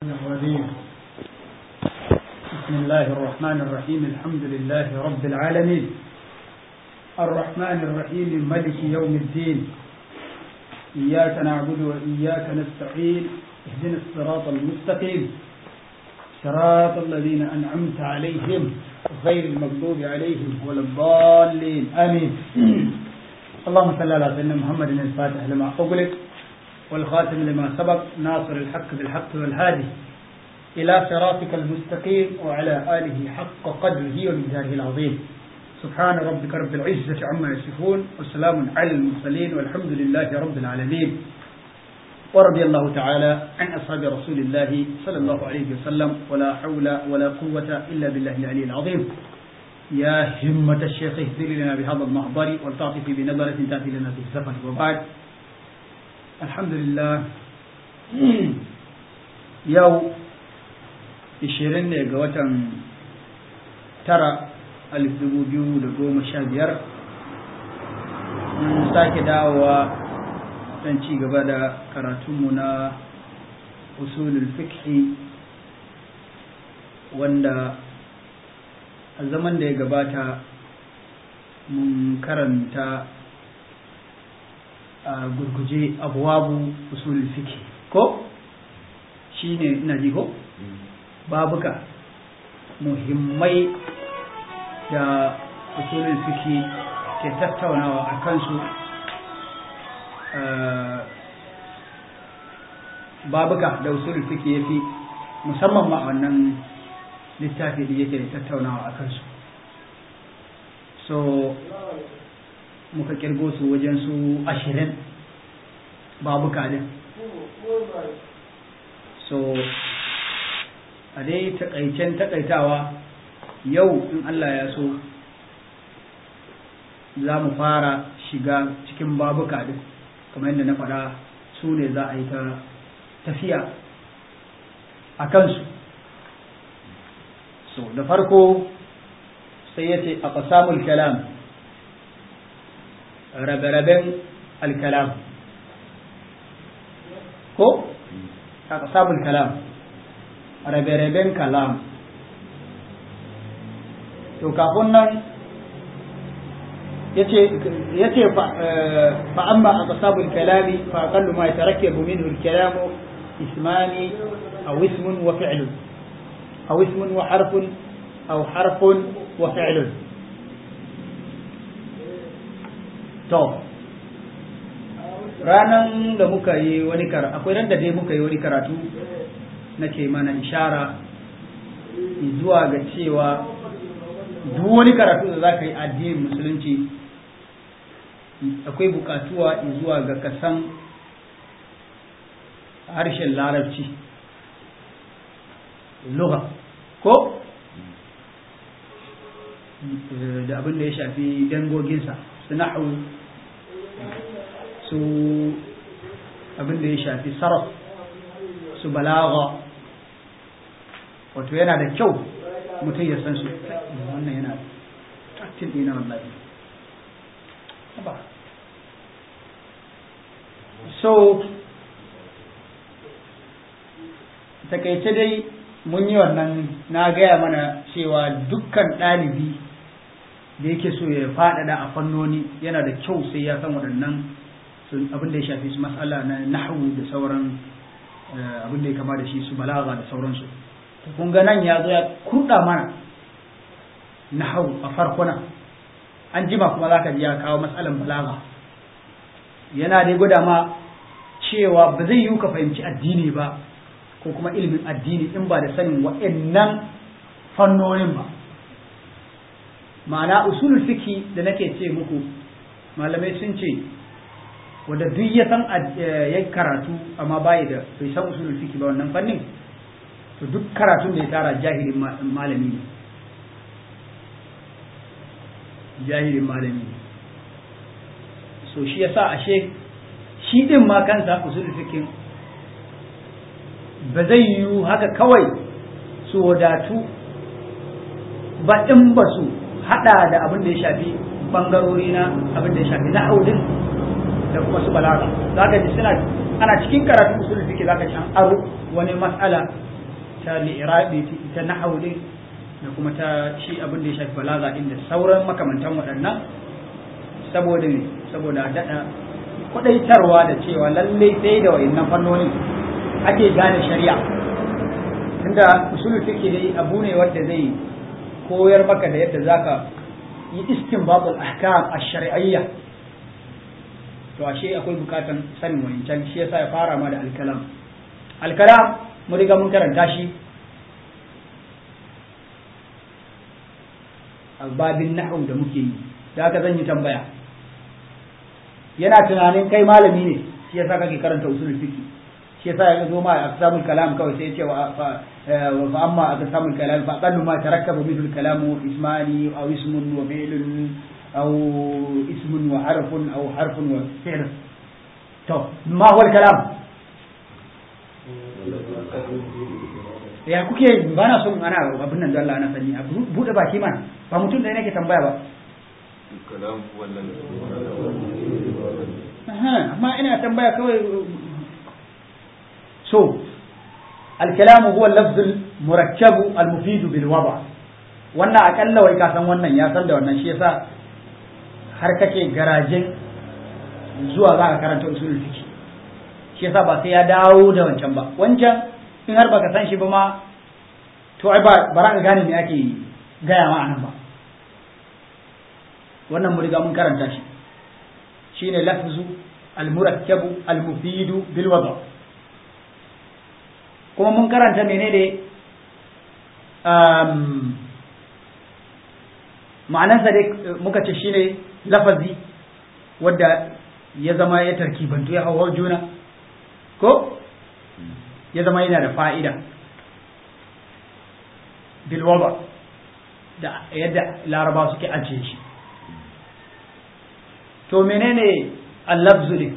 الرجيم بسم الله الرحمن الرحيم الحمد لله رب العالمين الرحمن الرحيم ملك يوم الدين إياك نعبد وإياك نستعين اهدنا الصراط المستقيم صراط الذين أنعمت عليهم غير المغضوب عليهم ولا الضالين آمين اللهم صل على سيدنا محمد الفاتح لما أغلق والخاتم لما سبق ناصر الحق بالحق والهادي إلى صراطك المستقيم وعلى آله حق قدره ومقداره العظيم سبحان ربك رب العزة عما يصفون وسلام على المرسلين والحمد لله رب العالمين ورضي الله تعالى عن أصحاب رسول الله صلى الله عليه وسلم ولا حول ولا قوة إلا بالله العلي العظيم يا همة الشيخ اهدر لنا بهذا المحضر والتعطف بنظرة تأتي لنا في السفر وبعد الحمد لله يو ishirin ne ga watan tara alif dubu biyu da goma sha biyar mun sake dawowa don ci gaba da karatunmu na usulul fikhi wanda a zaman da ya gabata mun karanta a gurguje abuwabu usulul fikhi ko shi ne ina ji ko? babuka muhimmai da usulul fiki ke tattaunawa a kansu babuka da usulul fiki ya fi musamman ma wannan littafi da yake tattaunawa a kansu so muka kirgo su wajen su ashirin babuka din so a dai takaicen takaitawa yau in Allah ya so za mu fara shiga cikin babuka din kamar yadda na faɗa su ne za a yi ta tafiya a kansu so da farko sai ya ce a ƙasamul kalam rabe-raben alkalam ko a ƙasamul kalam rabe-raben kalam to kafin nan ya ce fa amma a kasabul kalami fa aqallu ma yatarakkabu minhu al-kalamu ismani aw ismun wa fi'lun aw ismun wa harfun aw harfun wa fi'lun to ranan da muka yi wani karatu akwai ran da dai muka yi wani karatu nake mana ishara zuwa ga cewa duk wani karatu da za ka yi addinin musulunci akwai bukatuwa zuwa ga kasan harshen larabci lugha ko da abin da ya shafi dangoginsa su nahu su abin da ya shafi sarraf su balaga wato yana da kyau mutum ya san su wannan yana taktin ɗina wallahi ba so takaice dai mun yi wannan na gaya mana cewa dukkan ɗalibi da yake so ya faɗaɗa a fannoni yana da kyau sai ya san waɗannan abin da ya shafi su matsala na nahu da sauran abin da ya kama da shi su balaga da sauransu kun ga nan ya zo ya kurɗa mana nahu a farkona an jima kuma za ka ji ya kawo matsalan balaga yana dai gwada ma cewa ba zai yiwu ka fahimci addini ba ko kuma ilimin addini in ba da sanin wa'annan fannonin ba ma'ana usulul fiki da nake ce muku malamai sun ce wanda duk ya san ya karatu amma bai da bai san usulul fiki ba wannan fannin to duk karatun da ya tara jahilin malami ne jahilin malami ne so shi yasa ashe shi din ma kansa usulul fikin ba zai yiwu haka kawai su wadatu ba in ba su hada da abin da ya shafi bangarori na abin da ya shafi na audin da kuma su balaga za ka ji suna ana cikin karatun usul fiqh zaka ji an aro wani mas'ala ta li'irabi ta nahwu din da kuma ta shi abin da ya shafi balaga din da sauran makamantan waɗannan saboda ne saboda daɗa kwadaitarwa da cewa lalle sai da wayannan fannonin ake gane shari'a tunda usulul fiqh dai abu ne wanda zai koyar maka da yadda zaka yi istinbatul ahkam ash-shar'iyya to ashe akwai bukatan sanin wancan shi yasa ya fara ma da alkalam alkalam mun riga mun karanta shi a babin nahwu da muke yi da haka zan yi tambaya yana tunanin kai malami ne shi yasa kake karanta usulul fiqh shi yasa ya zo ma aqsamul kalam kawai sai ya ce wa fa amma aqsamul kalam fa aqallu ma tarakkabu minhu al-kalamu ismani aw ismun wa fi'lun aw ismun wa harfun aw harfun wa fi'l to ma huwa al-kalam ya kuke ba na son ana abin nan da Allah ana sani a bude baki mana ba mutum da nake tambaya ba kalam wannan amma ina tambaya kawai so الكلام هو اللفظ المركب المفيد بالوضع wannan akalla wai ka san wannan ya san da wannan shi yasa har kake garajen zuwa za ka karanta usulul fiqh shi yasa ba sai ya dawo da wancan ba wancan in har baka san shi ba ma to ai ba ba ka gane me ake gaya ma anan ba wannan mu riga mun karanta shi shine lafzu al-murakkabu al-mufidu bil wada kuma mun karanta menene um, ma'anarsa dai muka ce shine lafazi wadda ya zama ya tarkibantu ya hauhau juna ko ya zama yana da fa'ida bilwaba da yadda laraba suke ajiye shi to menene allafzu ne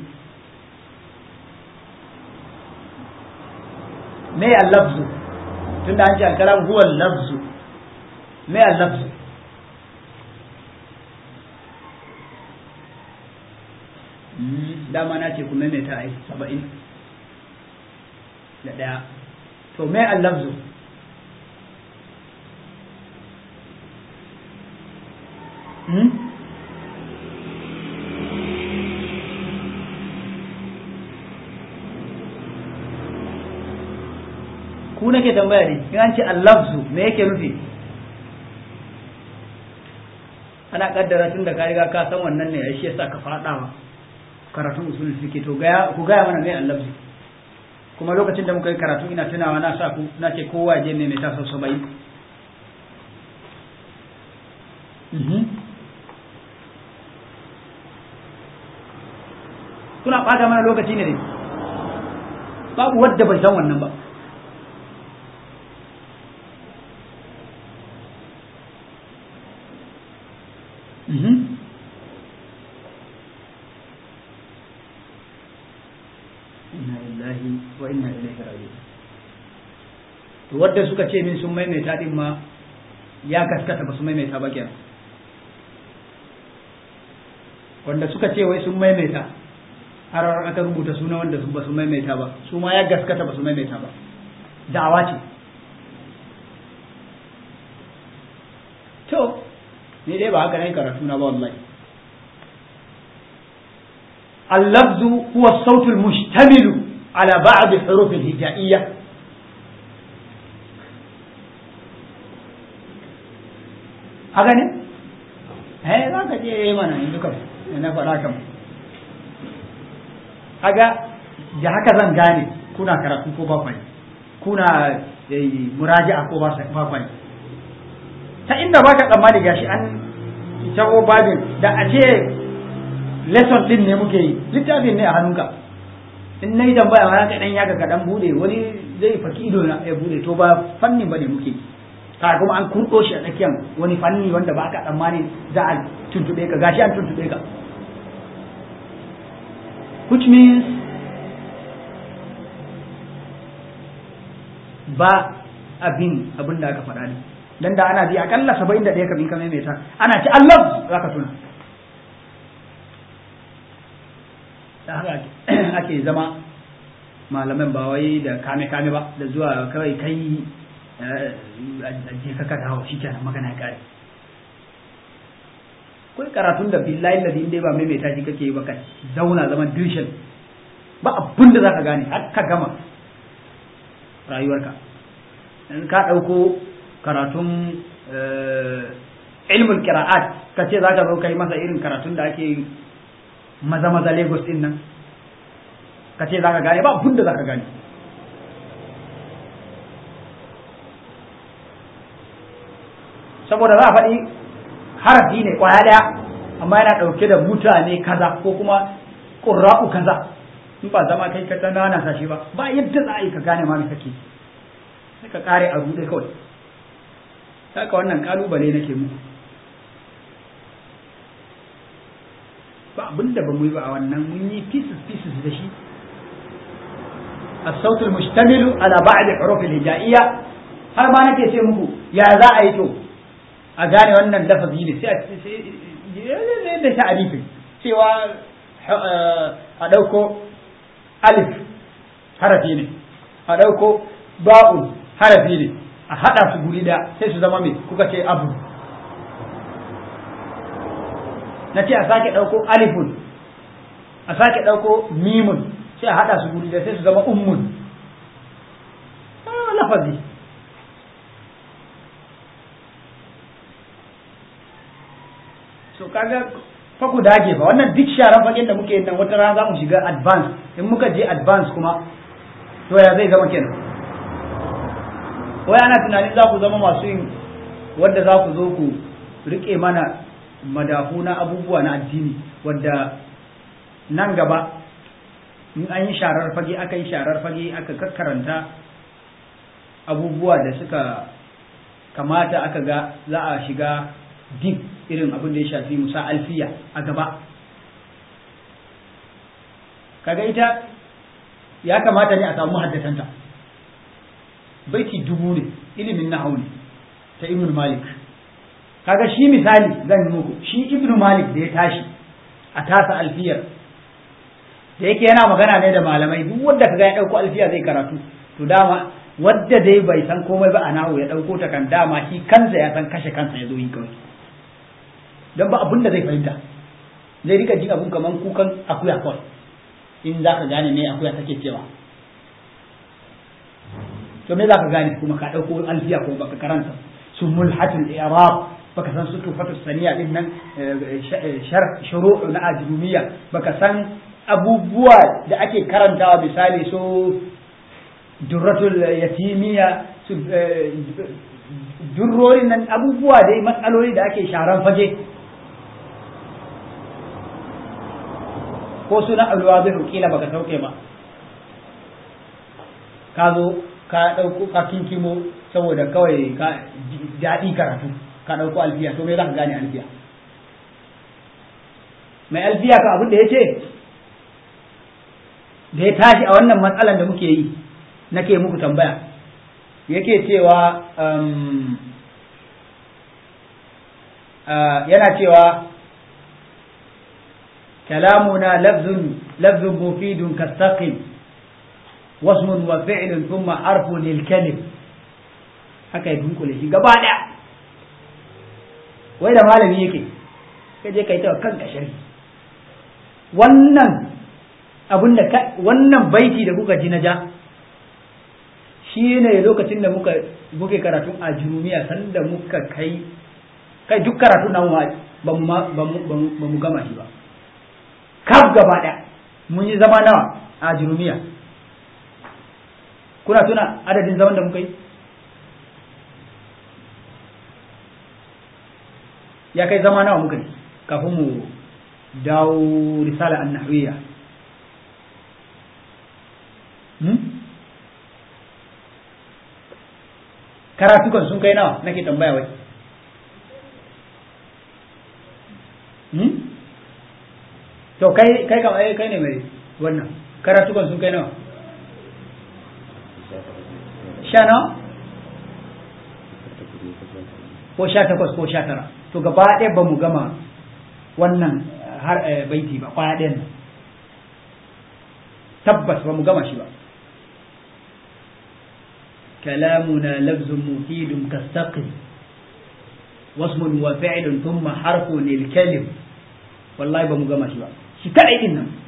me allafzu tunda an ce alkalam huwa allafzu me allafzu dama na ce ku maimaita ai saba'in da ɗaya to me allafzu hmm? ku nake tambaya ne in an ce allafzu me yake nufi ana kaddara tun da ka riga ka san wannan ne shi yasa ka faɗawa karatun usul fiqh to gaya ku gaya mana me allafzu kuma lokacin da muka yi karatu ina tunawa na sa ku na ce kowa je ne mai tasa sabai kuna ɓata mana lokaci ne ne babu wadda bai san wannan ba inna lillahi wa inna ilaihi raji'un to wadda suka ce min sun maimaita din ma ya gaskata ba su maimaita ba kenan wanda suka ce wai sun maimaita har aka rubuta suna wanda ba su maimaita ba su ma ya gaskata ba su maimaita ba da'awa ce to ni dai ba haka ne karatu na ba wallahi اللفظ هو الصوت المشتمل على بعض الحروف الهجائية haka ne? eh za ka ce mana yanzu kam na faɗa kam haga da haka zan gane kuna karatu ko ba kwai kuna muraja'a ko ba kwai ta inda ba ka tsammani gashi an tabo babin da a ce lesson din ne muke yi littafin ne a hannunka in na yi tambaya ma ka dan yaga ka dan bude wani zai faki ido na ya bude to ba fannin ba ne muke ka kuma an kurɗo shi a tsakiyar wani fanni wanda ba ka tsammani za a tuntube ka gashi an tuntube ka which means ba abin abin da aka faɗa ne dan da ana ji akalla saba'in da ɗaya kamin ka maimaita ana ci Allah za ka tuna da haka ake zama malaman ba wai da kame kame ba da zuwa kawai kai je ka ka dawo shi kenan magana ya kare kai karatun da billahi ladi inda ba maimaita shi kake yi ba kai zauna zaman dirshin ba abin da zaka gane har ka gama rayuwarka in ka ɗauko karatun ilmul qira'at ka ce zaka zo kai masa irin karatun da ake maza maza Lagos din nan ka ce zaka gane ba abin da zaka gane saboda za a faɗi harafi ne kwaya ɗaya amma yana ɗauke da mutane kaza ko kuma ƙurra'u kaza in ba zama kai ka nana sa shi ba ba yadda za a yi ka gane ma me kake sai ka kare a rude kawai saka wannan kalubale nake muku ba abin da ba mu yi ba a wannan mun yi pieces pieces da shi الصوت المشتمل على بعض حروف الهجائية har ma nake ce muku ya za a yi to a gane wannan lafazi ne sai a da ta'arifin cewa a ɗauko alif harafi ne a ɗauko ba'un harafi ne a haɗa su guri da sai su zama mai kuka ce abu na ce a sake ɗauko alifun a sake ɗauko mimun sai a haɗa su guri da sai su zama ummun lafazi so kaga fa ku dage fa wannan duk sharan fagen da muke yin nan wata rana za mu shiga advance in muka je advance kuma to ya zai zama kenan wai ana tunanin za ku zama masu yin wadda za ku zo ku rike mana madafu na abubuwa na addini wadda nan gaba in an yi sharar fage aka yi sharar fage aka kakkaranta abubuwa da suka kamata aka ga za a shiga dip irin abin da ya shafi musa alfiya a gaba kaga ita ya kamata ne a samu haddatanta baiti dubu ne ilimin nahawu ne ta ibn malik kaga shi misali zan yi muku shi ibn malik da ya tashi a tasa alfiyar da yake yana magana ne da malamai duk wanda kaga ya dauko alfiya zai karatu to dama wadda dai bai san komai ba a nahu ya dauko ta kan dama shi kansa ya san kashe kansa ya zo yi kawai don ba abin da zai fahimta zai rika jin abun kaman kukan akuya kawai in za ka gane me akuya take cewa to me za ka gane kuma ka ɗauko alfiya ko baka karanta su mulhatul i'rab baka san su tufatu saniya din nan shuru'u na ajrumiyya baka san abubuwa da ake karantawa misali so durratul yatimiya su durrorin nan abubuwa dai matsaloli da ake sharan fage ko suna alwa zai kila baka sauke ba ka zo ka ɗauko ka kinkimo saboda kawai ka daɗi karatu ka ɗauko alfiya to me za ka gane alfiya mai alfiya ka abin da ya ce da ya tashi a wannan matsalan da muke yi nake muku tambaya yake cewa yana cewa كلامنا لفظ لفظ مفيد كالثقل واسم وفعل ثم حرف للكلم haka ya dunkule shi gaba daya wai da malami yake kai je kai ta kanka shari wannan abin da wannan baiti da kuka ji na ja shi ne lokacin da muka muke karatun a jurumiya sanda muka kai kai duk karatun nan ba mu gama shi ba kaf gaba ɗaya mun yi zama nawa a jurumiya kuna tuna adadin zaman da muka yi ya kai zama nawa muka yi kafin mu dawo risala an nahwiya karatukan sun kai nawa nake tambaya wai to kai kai kam ai kai ne mai wannan karatukan sun kai nawa sha nawa ko sha takwas ko sha tara to gaba ɗaya ba mu gama wannan har baiti ba kwaya ɗayan nan tabbas ba mu gama shi ba كلامنا لفظ مفيد كالسقم واسم وفعل ثم حرف للكلم والله بمجمع شباب shi kadai din nan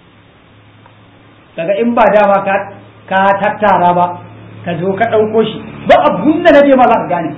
daga in ba dama ka ka tattara ba ka zo ka ɗauko shi ba abun da naje ma za ka gane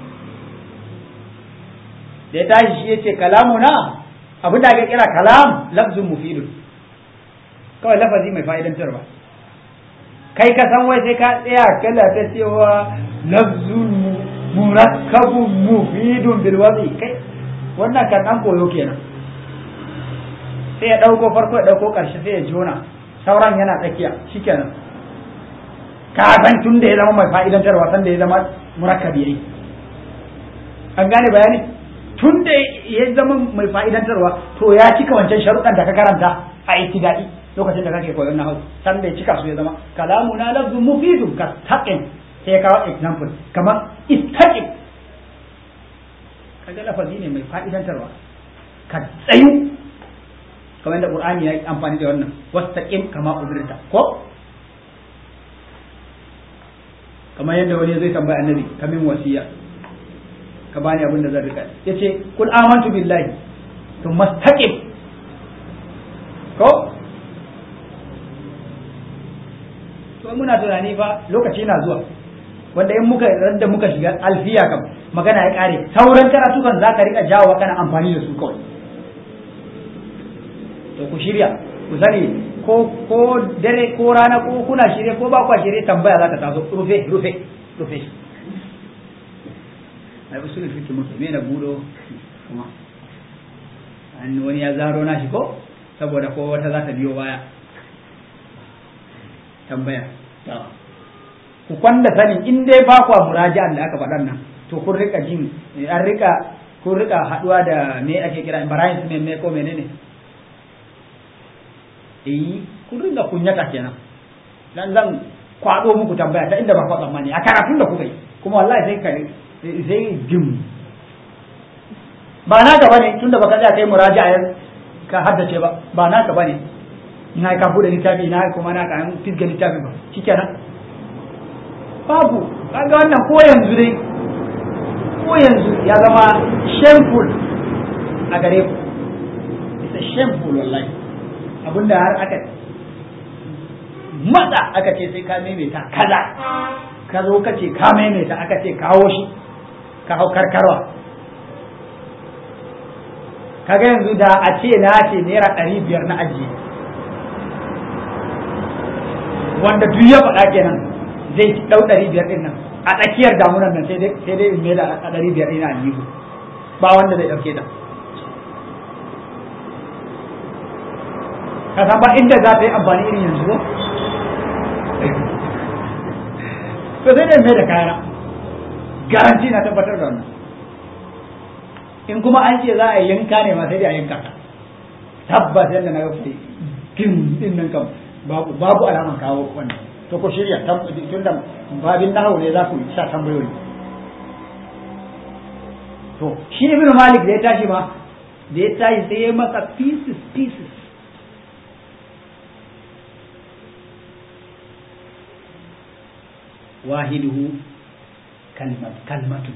da ya tashi shi yace kalamuna abin da ake kira kalam lafzun mufidun kawai lafazi mai fa'idantarwa kai ka san wai sai ka tsaya kala ta cewa lafzun murakkabun mufidun bil wadi kai wannan kan an koyo kenan sai ya dauko farko ya dauko karshe sai ya jona sauran yana tsakiya shikenan ka san tun da ya zama mai fa'idantarwa san da ya zama murakkabi yayi an gane bayani tun da ya zama mai fa'idantarwa to ya cika wancan sharuɗan da ka karanta a ittida'i lokacin da kake koyon nahawu san da ya cika su ya zama kalamu na lafzun mufidun ka taqin sai ya kawo example kamar istaqim kaga lafazi ne mai fa'idantarwa ka tsayu kamar da qur'ani ya yi amfani da wannan wastaqim kama umirta ko kamar yadda wani zai tambaya annabi kamin wasiya ka bani abin da zan rika yace kul amantu billahi to mastaqim ko to muna tunani fa lokaci na zuwa wanda in muka da muka shiga alfiya kam magana ya kare sauran karatukan za ka rika jawo kana amfani da su kawai to ku shirya ku sani ko ko dare ko rana ko kuna shirye ko ba ku shirye tambaya za ka taso rufe rufe rufe ai usul fiqh mutum me na budo kuma an wani ya zaro na shi ko saboda ko wata za ta biyo baya tambaya ku kwanda sanin in dai ba kwa muraji'an da aka faɗan nan to kun rika jin an rika kun rika haduwa da me ake kira Ibrahim ne ne ko menene eh kun ringa kunyata kenan dan zan kwado muku tambaya ta inda ba kwa tsammani a karatun da kuka yi kuma wallahi sai ka sai jim ba na gaba ne tunda baka tsaya kai muraji'a ka haddace ba ba na gaba ne ina ka bude littafi ina kuma na ka fisga littafi ba shikenan babu kaga wannan ko yanzu dai ko yanzu ya zama shameful a gare ku it's a shameful wallahi abinda har aka matsa aka ce sai ka maimaita kaza ka zo ka ce ka maimaita aka ce kawo shi ka hau karkarwa kaga yanzu da a ce na ce naira ɗari biyar na ajiye wanda duk ya faɗa kenan zai ɗau ɗari biyar ɗin nan a tsakiyar damunan nan sai dai in mai da a ɗari biyar ɗin aljihu ba wanda zai ɗauke ta ka san ba inda za ta yi amfani irin yanzu ko to sai dai mai da kayana garanti na tabbatar da wannan in kuma an ce za a yanka ne ma sai dai a yanka ta tabbas yadda na ga kin din nan kam babu babu alaman kawo wannan to ko shirya tun da babin nahawu ne za ku sa tambayoyi to shi ibn malik da ya tashi ma da ya tashi sai ya masa pieces pieces wahiduhu kalmat kalmatu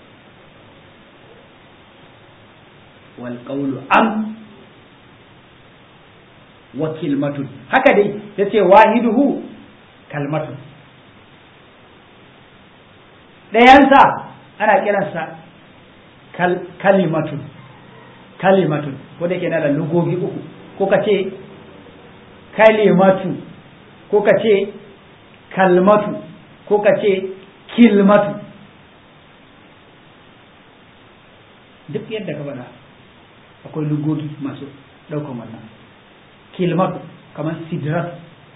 wal qawlu am wa kilmatun haka dai yace wahiduhu kalmatun ɗayansa ana kiransa kal, kalimatun kalimatun ko da ke na da lugogi uku ko ka ce kalimatu ko ka ce kalmatu ko ka ce kilmatu duk yadda ka faɗa akwai lugogi masu ɗaukan wannan kilmatu kamar sidrat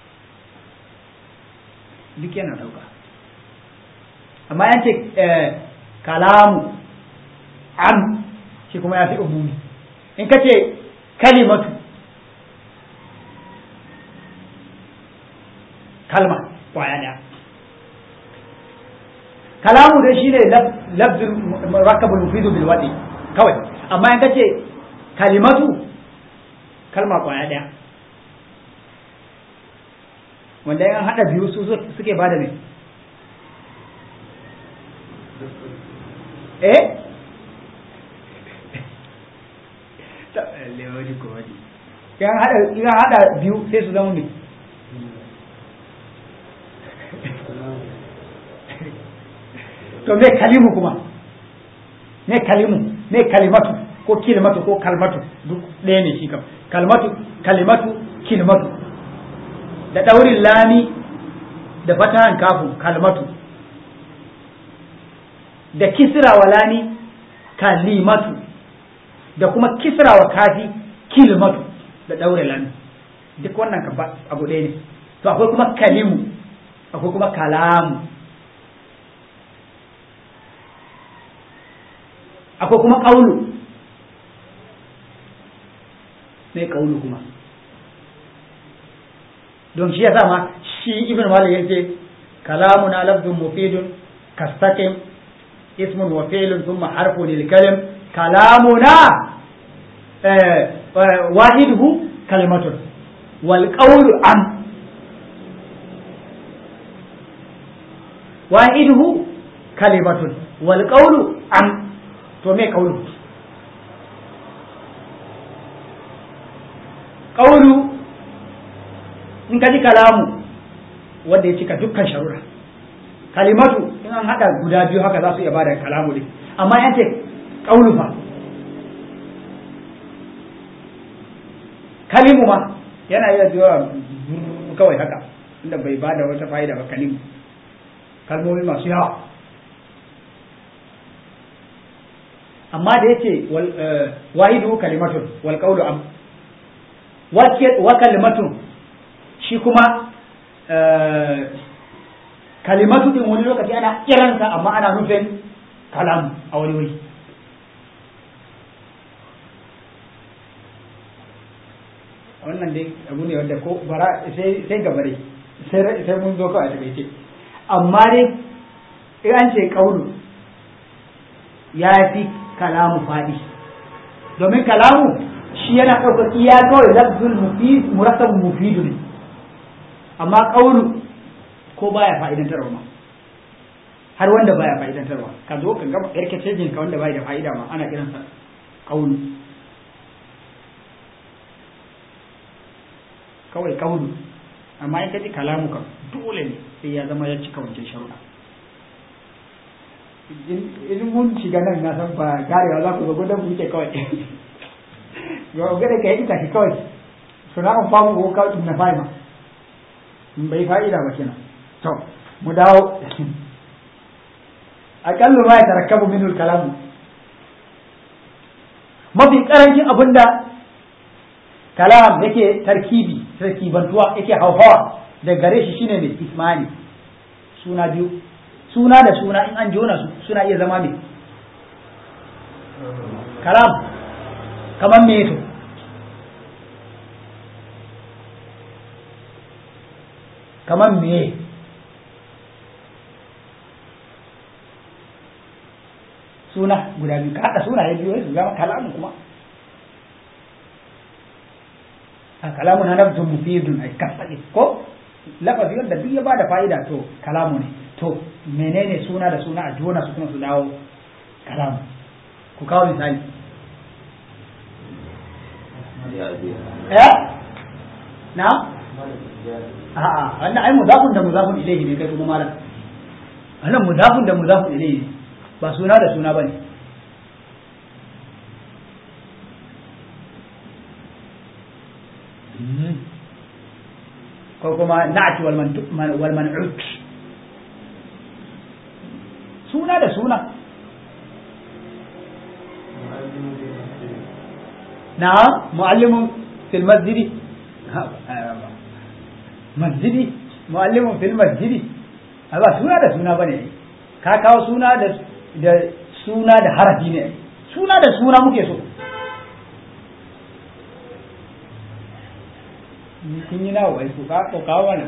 duk yana ɗauka amma yace kalamu am shi kuma ya fi umumi in ka ce kalimatu kalma kwaya ɗaya kalamu dai shine lafzul murakkabul mufidu bil wadi kawai amma in ka ce kalimatu kalma kwaya ɗaya wanda yan haɗa biyu su suke bada ne eh lewani ko wani yan hada yan hada biyu sai su zama ne to me kalimu kuma me kalimu me kalimatu ko kilmatu ko kalmatu duk ɗaya ne shi kam kalmatu kalimatu kilmatu da ɗaurin lami da fatahan kafin kalmatu da kisra wa lami kalimatu da kuma kisra wa kafi kilmatu da ɗaure lami duk wannan ka abu ɗaya ne to akwai kuma kalimu akwai kuma kalamu akwai kuma ƙaulu mai ƙaulu kuma don shi ya ma shi ibn malik yace kalamuna lafzun mufidun kastaqim ismun wa fi'lun thumma harfun lil kalim kalamuna wahiduhu kalimatun wal qawlu am wahiduhu kalimatun wal qawlu am to me qawlu qawlu in ka ji kalamu wanda ya cika dukkan sharuɗa kalimatu in an haɗa guda biyu haka za su iya bada kalamu ne amma yan ce ƙaunu fa kalimu ma yana iya zuwa kawai haka inda bai bada wata fa'ida ba kalimu kalmomi masu yawa amma da yace wahidu kalimatun wal qawlu am wa kalimatun shi kuma kalimatu din wani lokaci ana kiransa amma ana nufin kalam a wani wuri wannan dai abu ne wanda ko bara sai gaba dai sai mun zo kawai a takaice amma dai in an ce kaulu ya fi kalamu faɗi domin kalamu shi yana ɗaukar iya kawai lafzul mufid murakkab mufidu ne amma kaulu ko baya fa'idantarwa ma har wanda baya fa'idantarwa ka zo ka gama yarkace jin ka wanda baya da fa'ida ma ana kiransa kaulu kawai kaulu amma in ka ji kalamu kan dole ne sai ya zama ya cika wancan sharuɗa in mun shiga nan na san ba garewa za ku zo gudan buke kawai ga gada ka yi ita kawai suna an famu ko kawai na fahima bai fa'ida ba kenan to mu dawo aƙallu ma ya tarakkabu minul kalamu mafi ƙarancin abinda kalam yake tarkibi tarkibantuwa yake hauhawa da gare shi shine mai ismani suna biyu suna da suna in an jona su suna iya zama mai kalam kamar me to kamar me suna guda biyu ka haɗa suna ya biyu su zama kalamu kuma a kalamu na nafsun mufidun ai kasaɗe ko lafazi wanda duk ya ba da fa'ida to kalamu ne to menene suna da suna a jona su kuma su dawo kalamu ku kawo misali eh na a'a wannan ai mudafun da mudafun ilayhi ne kai kuma malam wannan mudafun da mudafun ilayhi ne ba suna da suna bane ko kuma na'ati wal wal man'ut suna da suna na muallimun fil masjidi masjidi muallimun fil masjidi ba suna da suna bane ka kawo suna da da suna da harafi ne suna da suna muke so kun yi nawa wai ku ka kawo wannan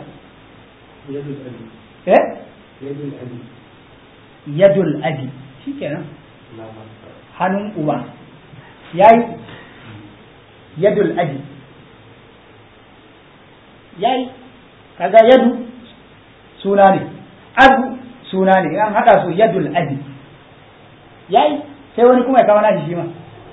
eh yadul abi shikenan hannun uba yayi yadul abi yayi kaga yadu suna ne abu suna ne an hada su yadul abi yayi sai wani kuma ya kawo nashi shi ma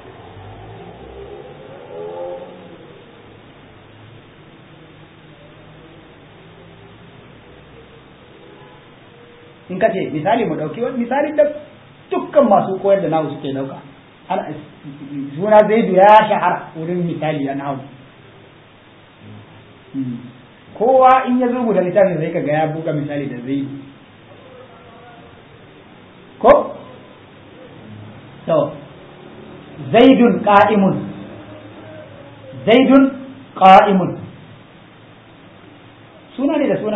in ka ce misali mu ɗauki wani misali da dukkan masu koyar da nahu suke ɗauka suna zaidu ya shahara wurin misali a nahu kowa in ya rubuta littafin sai kaga ya buga misali da zaidu ko to zaidun qa'imun zaidun qa'imun suna ne da suna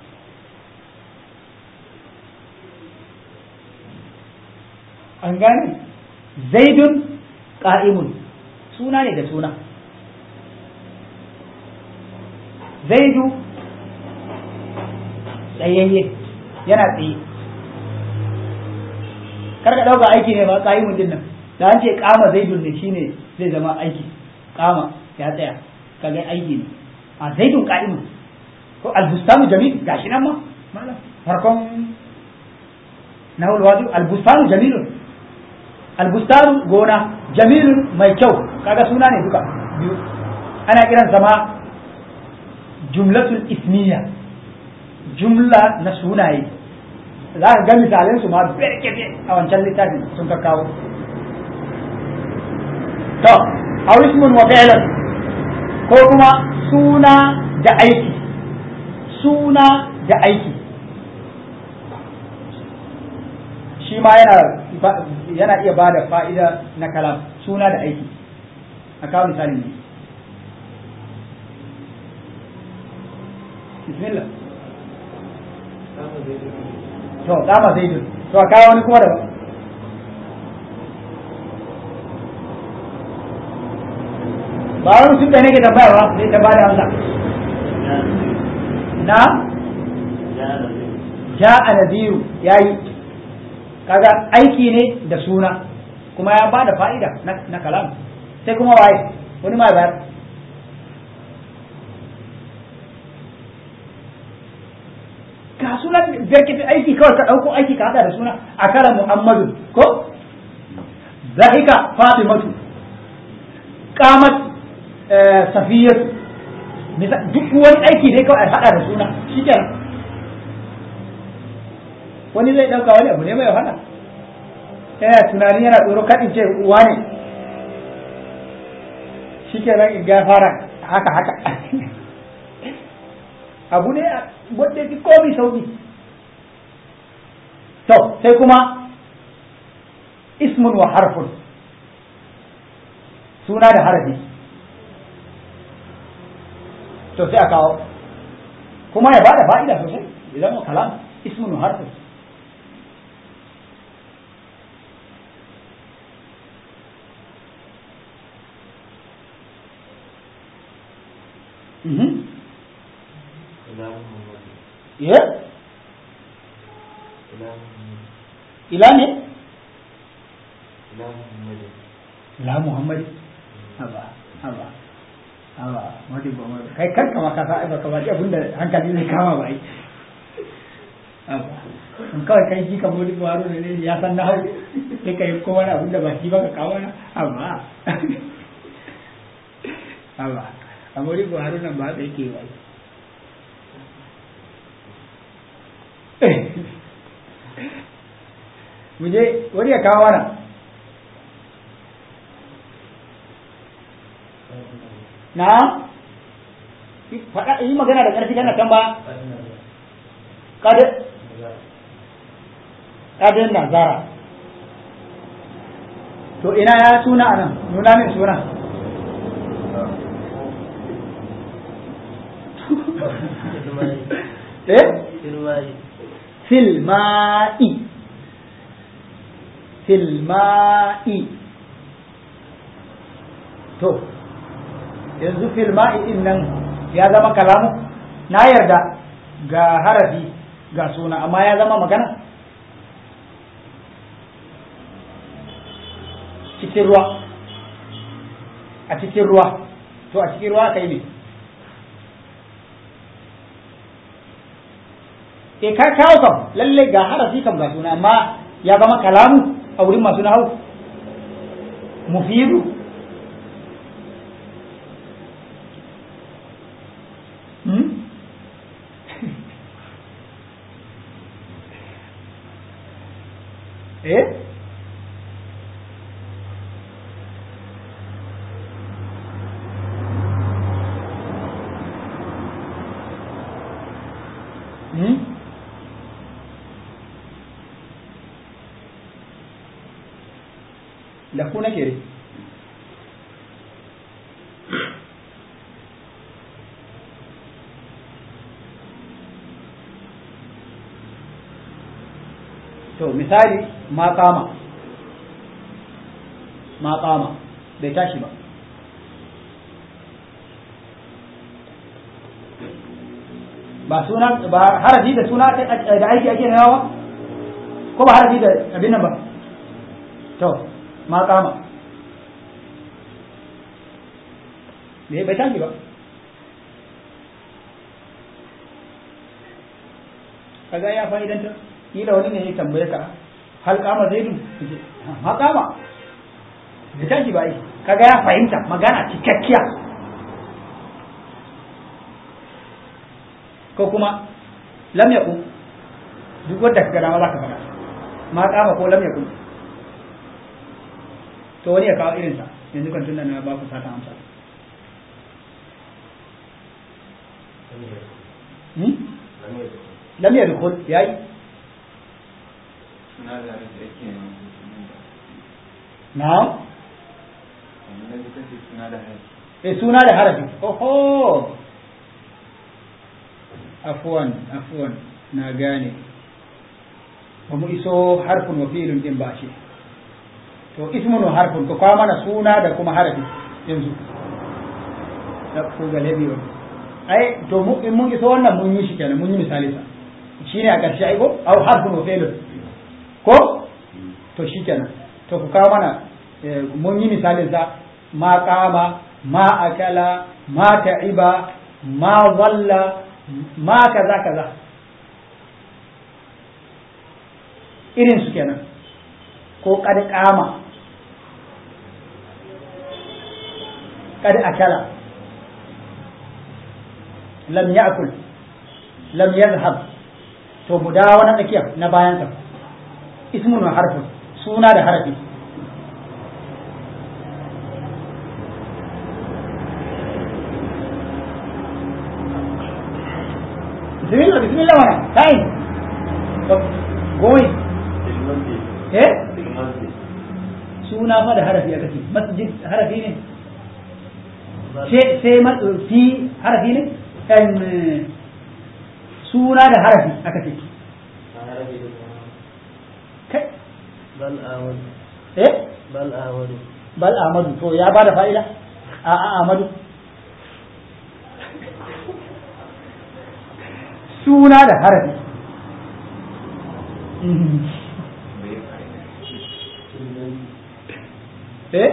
an gane zaidun qa'imun suna ne da suna zaidu tsayayye yana tsaye kar ka dauka aiki ne ba qa'imun din nan da an ce kama zaidun ne shine zai zama aiki kama ya tsaya kaga aiki ne a zaidun qa'imun ko albustanu jamil gashi nan ma malam farkon nahul wadi albustanu jamilun albustanu gona jamilun mai kyau kaga suna ne duka biyu ana kiran sama jumlatul ismiya jumla na sunaye za ka ga misalin su ma berkete a wancan littafin sun ka kawo to aw ismun wa fi'lan ko kuma suna da aiki suna da aiki shi ma yana yana iya ba da fa'ida na kalam suna da aiki a kawo misali ne bismillah to dama zai to a kawo wani kuma da ba wani sun da nake tambaya ba zai ta bada amsa na ja'a nadiru yayi kaga aiki ne da suna kuma ya bada fa'ida na kalam sai kuma waye wani ma bayar ka suna birkiti aiki kawai ka ɗauko aiki ka haɗa da suna a karan muhammadu ko zahika fatimatu qamat safiyatu duk wani aiki ne kawai a haɗa da suna shi kenan wani zai ɗauka wani abu ne mai wahala yana tunani yana tsoro kaɗin ce uwa ne shi ke nan ga fara haka haka abu ne wanda fi komi sauki to sai kuma ismun wa harfun suna da harafi to sai a kawo kuma ya bada fa'ida sosai idan mu kalam ismun wa harfun ya ila ne la muhammad haba haba haba madi ba mai kai karka ma ka sa ai baka ba abin da hankali zai kama ba ai haba in kawai kai ji ka modi baro ne ya san na hau sai kai ko wani abin da ba shi ba ka kawo na haba haba a modi baro nan ba sai ke ba muje wani ya kawo mana na faɗa yi magana da ƙarfi kana kan ba ƙadin nazara to ina ya suna a nan nuna min suna eh filma'i filma'i to yanzu filma'i din nan ya zama kalamu na yarda ga harafi ga suna amma ya zama magana cikin ruwa a cikin ruwa to a cikin ruwa ka yi ne e ka kawo kam lalle ga harafi kam ga suna amma ya zama kalamu a wurin masu nahawu mufidu hmm? eh hmm? da ku nake dai to misali ma kama ma kama bai tashi ba ba suna ba harafi da suna da aiki ake nawa ko ba harafi da abin nan ba to ma kama me bai tashi ba kaga ya fa'idanta kila wani ne ya tambaye ka hal kama zaidu ma kama bai tashi ba kaga ya fahimta magana cikakkiya ko kuma lam yakun duk wanda ka gada ma za ka faɗa ma kama ko lam yakun to wani ya kawo irinsa yanzu kan tunda na ba ku sata amsa lam yadkhul yayi suna da da yake na'am na ji kace suna da haifi eh suna da harafi oho afwan afwan na gane ba mu iso harfin wa fi'ilun din ba shi to ismun wa harfun to kawo mana suna da kuma harafi yanzu da ku ga labi wani ai to mu in mun iso wannan mun yi shi kenan mun yi misali sa shine a ƙarshe ai ko au harfun wa fi'ilun ko to shi kenan to ku kawo mana eh, mun yi misalin sa ma kama ma akala ma ta'iba ma walla ma kaza kaza irin su kenan ko kad kama kad akala lam ya'kul lam yadhhab to mu dawo na tsakiya na bayan sa ismun wa harfun suna da harafi bismillah bismillah mana time going eh suna fa da harafi aka ce masjid harafi ne sai sai ma- fi harafi ne em, suna da harafi aka ce kai bal awadu eh bal awadu bal amadu to ya bada fa'ida a a amadu suna da harafi Mhm. bai fa'ida eh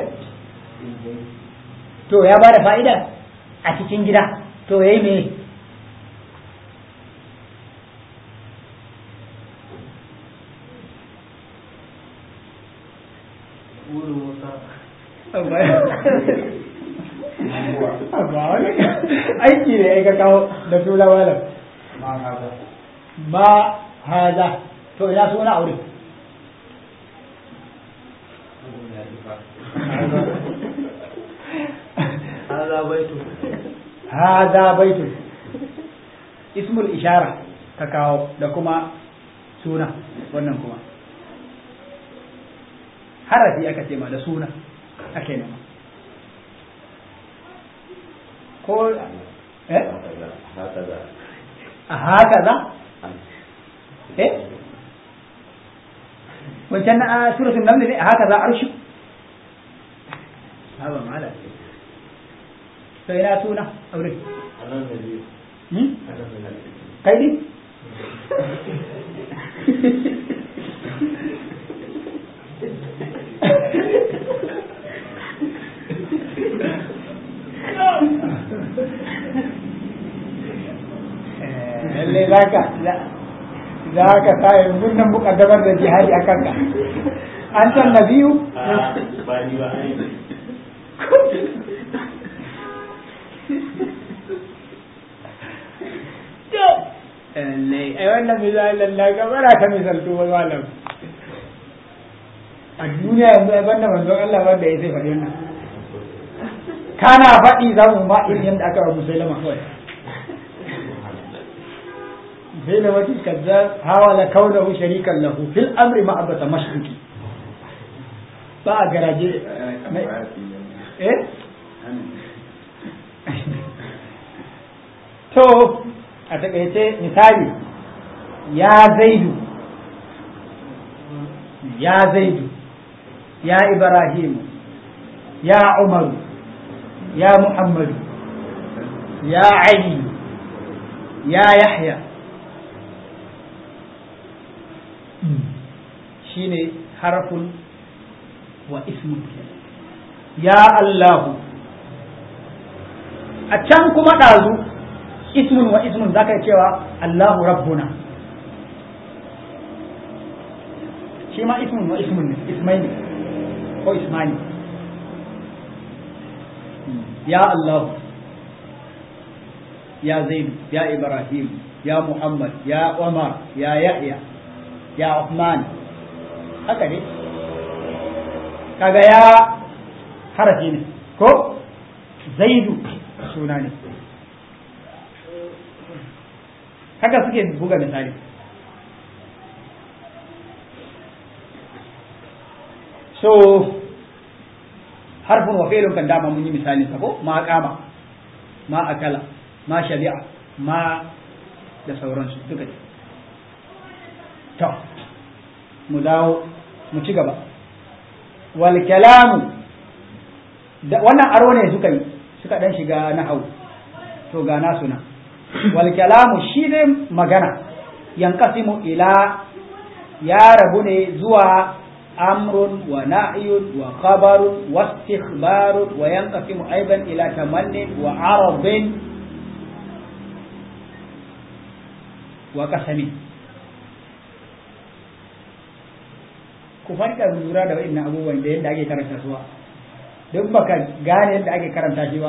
to ya bada fa'ida a cikin gida to yayi me wuri musa aiki ne ya ka kawo da suna malam ma haza to ina suna aure hada baitu haza baitun ismul ishara ka kawo da kuma suna wannan kuma harafi aka ce ma da suna ake nema ko eh a haka za eh wancan na suratul naml ne a haka za arshi haba mala to ina suna aure anan da biyu hmm? anan da biyu kai din lalle za ka za ka sa yanzu nan mukaddamar da jihadi a kanka an san nabiyu ba ni ba ai lallai ai wannan misalin na gabara ka misaltu ba malam a duniya yanzu ai banda manzon Allah wanda ya sai faɗi wannan kana faɗi za mu ma irin yadda aka wa musulama kawai musulama kazzab hawala kaunahu sharikan lahu fil amri ma abata mashruki ba a garaje eh to a takaice misali ya zaidu ya zaidu ya ibrahimu ya umaru ya muhammadu ya ali ya yahya shine harfun wa ismun ya allahu a can kuma ɗazu ismun wa ismun zaka yi cewa Allahu rabbuna shi ma ismun wa ismun ne ismai ne ko ismani ya Allah ya Zaid ya Ibrahim ya Muhammad ya Umar ya Yahya ya Uthman haka ne kaga ya harafi ne ko Zaidu suna ne haka suke buga misali so harfin wa fi'lun kan dama mun yi misali sa ko ma kama ma akala ma shabi'a ma da sauransu duka ne to mu dawo mu ci gaba wal kalamu da wannan aro ne suka yi suka dan shiga nahau to ga nasu na wal kalamu shi ne magana yankasimu ila ya rabu ne zuwa amrun wa na'yun wa khabarun wa istikhbarun wa yanqasimu aidan ila tamannin wa arabin wa qasami ku farka lura da wa'annan abubuwan da yadda ake karanta su ba duk baka gane yadda ake karanta shi ba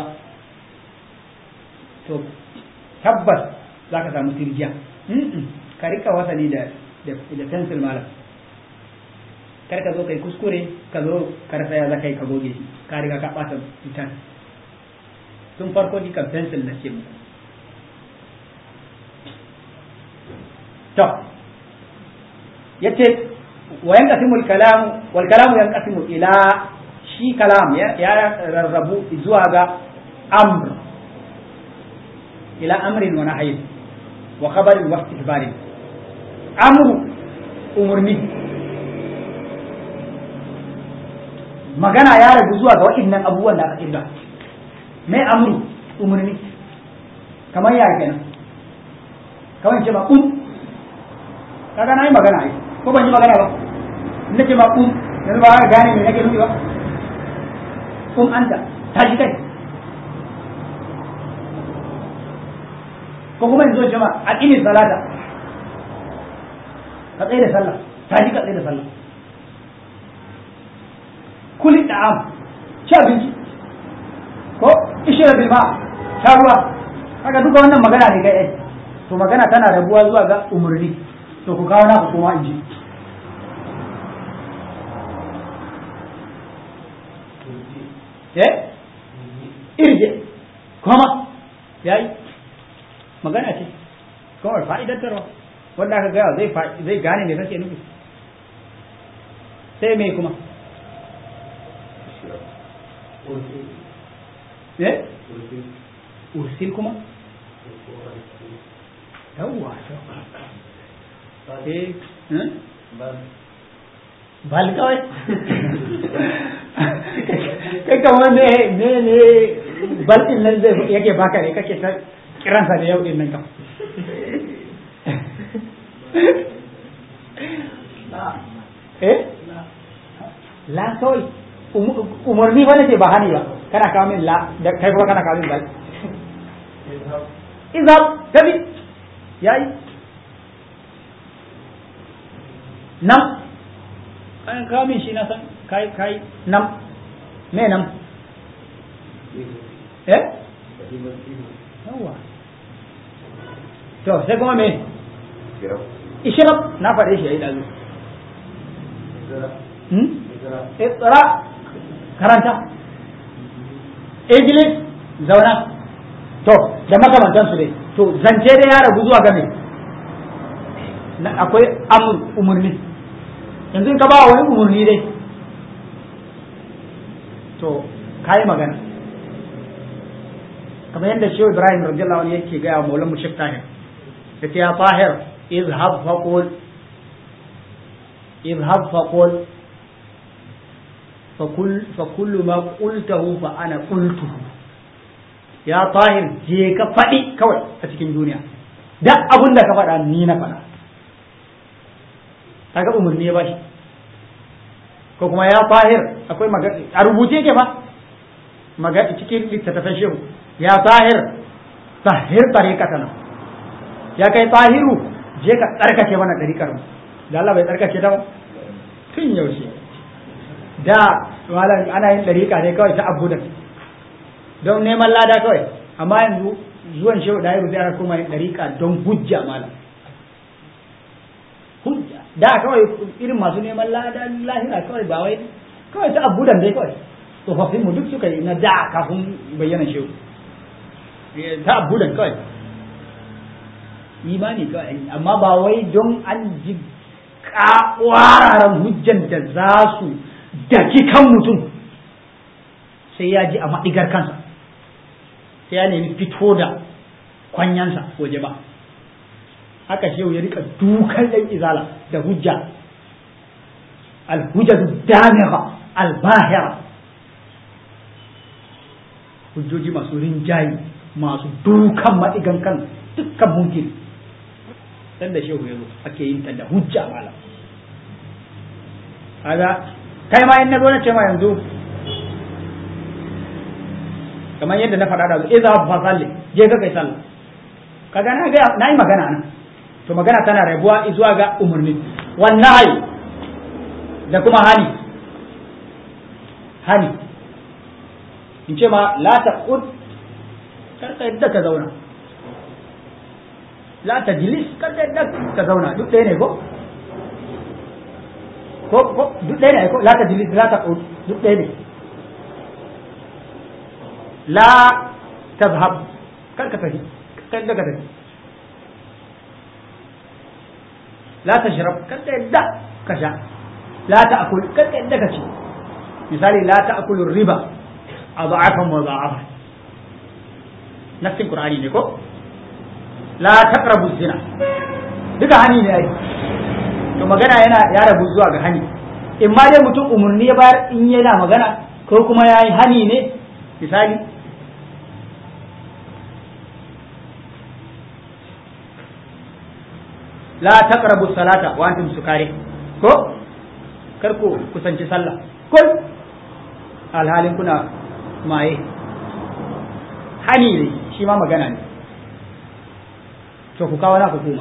to tabbas za ka samu tirjiya ka rika wasani da da pencil malam kar ka zo kai kuskure ka zo ka rasa ya za ka yi ka goge shi ka riga ka ɓata fitan tun farko ni kan pencil na ce muku to yace wa yanqasimu al-kalam wal kalam yanqasimu ila shi kalam ya rarrabu zuwa ga amr ila amrin wa nahyin wa khabarin wa istihbarin amru umurni magana ya rabu zuwa ga waɗannan abubuwan da aka kirga mai amru umurni kamar ya kenan kamar ce ba kun kaga na yi magana ai ko ban yi magana ba in nace ma kun yanzu ba ka gane me nake nufi ba kun anta tashi kai ko kuma yanzu jama'a a ƙini salata ka tsaye da sallah tashi ka tsaye da sallah kuli da'am ci abinci ko ishira bil ma sha ruwa kaga duka wannan magana ne kai ai to magana tana rabuwa zuwa ga umurni to ku kawo naku kuma in ji eh irje kuma yayi magana ce kawai fa'idantarwa wanda aka gaya zai zai gane me kake nufi sai me kuma eh ursil kuma yawwa eh bal kawai kai kamar ne ne ne bal din nan zai yake baka ne kake ta kiransa da yau din nan kam eh la kawai umarni ba nace ba hani ba kana kawo min la da kai kuma kana kawo min bal izab tabi yayi nan an kawo min shi na san kai kai nam me nam eh yawa to sai kuma me ishrab na faɗe shi yayi dazu hmm iqra karanta ijlis zauna to da makamantansu dai to zance dai ya rabu zuwa game na akwai amur umarni yanzu in ka ba wani umarni dai to kayi magana kamar yadda shehu ibrahim radiyallahu anhu yake gaya wa maulan mushrik tahir yace ya tahir izhab faqul izhab faqul فكل فكل ما قلته فأنا قلته ya tahir je ka faɗi kawai a cikin duniya duk abin da ka faɗa ni na faɗa kaga umarni ya bashi ko kuma ya tahir akwai magana a rubuce ke fa magana cikin littattafan shehu ya tahir tahir tariqatana ya kai tahiru je ka tsarkake mana tariqar mu da Allah bai tsarkake ta ba tun yaushe da malam ana yin tariqa ne kawai ta abudan don neman lada kawai amma yanzu zuwan shehu da yau zai kuma yin dariƙa don hujja malam hujja da kawai irin masu neman lada lahira kawai ba wai kawai ta abudan dai kawai tsofaffin mu duk suka yi na da kafin bayyana shehu ta abudan kawai imani kawai amma ba wai don an ji ƙwararan hujjan da za su daki kan mutum sai ya ji a maɗigar kansa sai ya nemi fito da kwanyansa waje ba haka shehu ya rika dukan ɗan izala da hujja alhujjatu damira albahira hujjoji masu rinjayi masu dukan maɗigan kan dukkan mumkin dan da shehu ya zo ake yin ta da hujja malam kaga kai ma in na zo na ce ma yanzu kamar yadda na faɗa da su iza fa salli je ka kai sallah kaga na ga na yi magana nan to magana tana rabuwa zuwa ga umarni wannan da kuma hani hani in ce ma la taqud karka yadda ka zauna la tajlis karka yadda ka zauna duk ɗaya ne ko ko ko duk ɗaya ne ko la tajlis la taqud duk ɗaya ne la tazhab kar ka tafi kar da ka tafi la tashrab kar ka yadda ka sha la ta'kul kar ka yadda ka ci misali la ta'kulu riba adha'afan wa dha'afan nafsin qur'ani ne ko la taqrabu zina duka hani ne ai to magana yana ya rabu zuwa ga hani in ma dai mutum umurni ya bayar in yana magana ko kuma yayi hani ne misali la taqrabu salata wa antum sukari ko kar ku kusanci sallah ko alhalin kuna maye hani ne shi ma magana ne to ku kawo na hukuma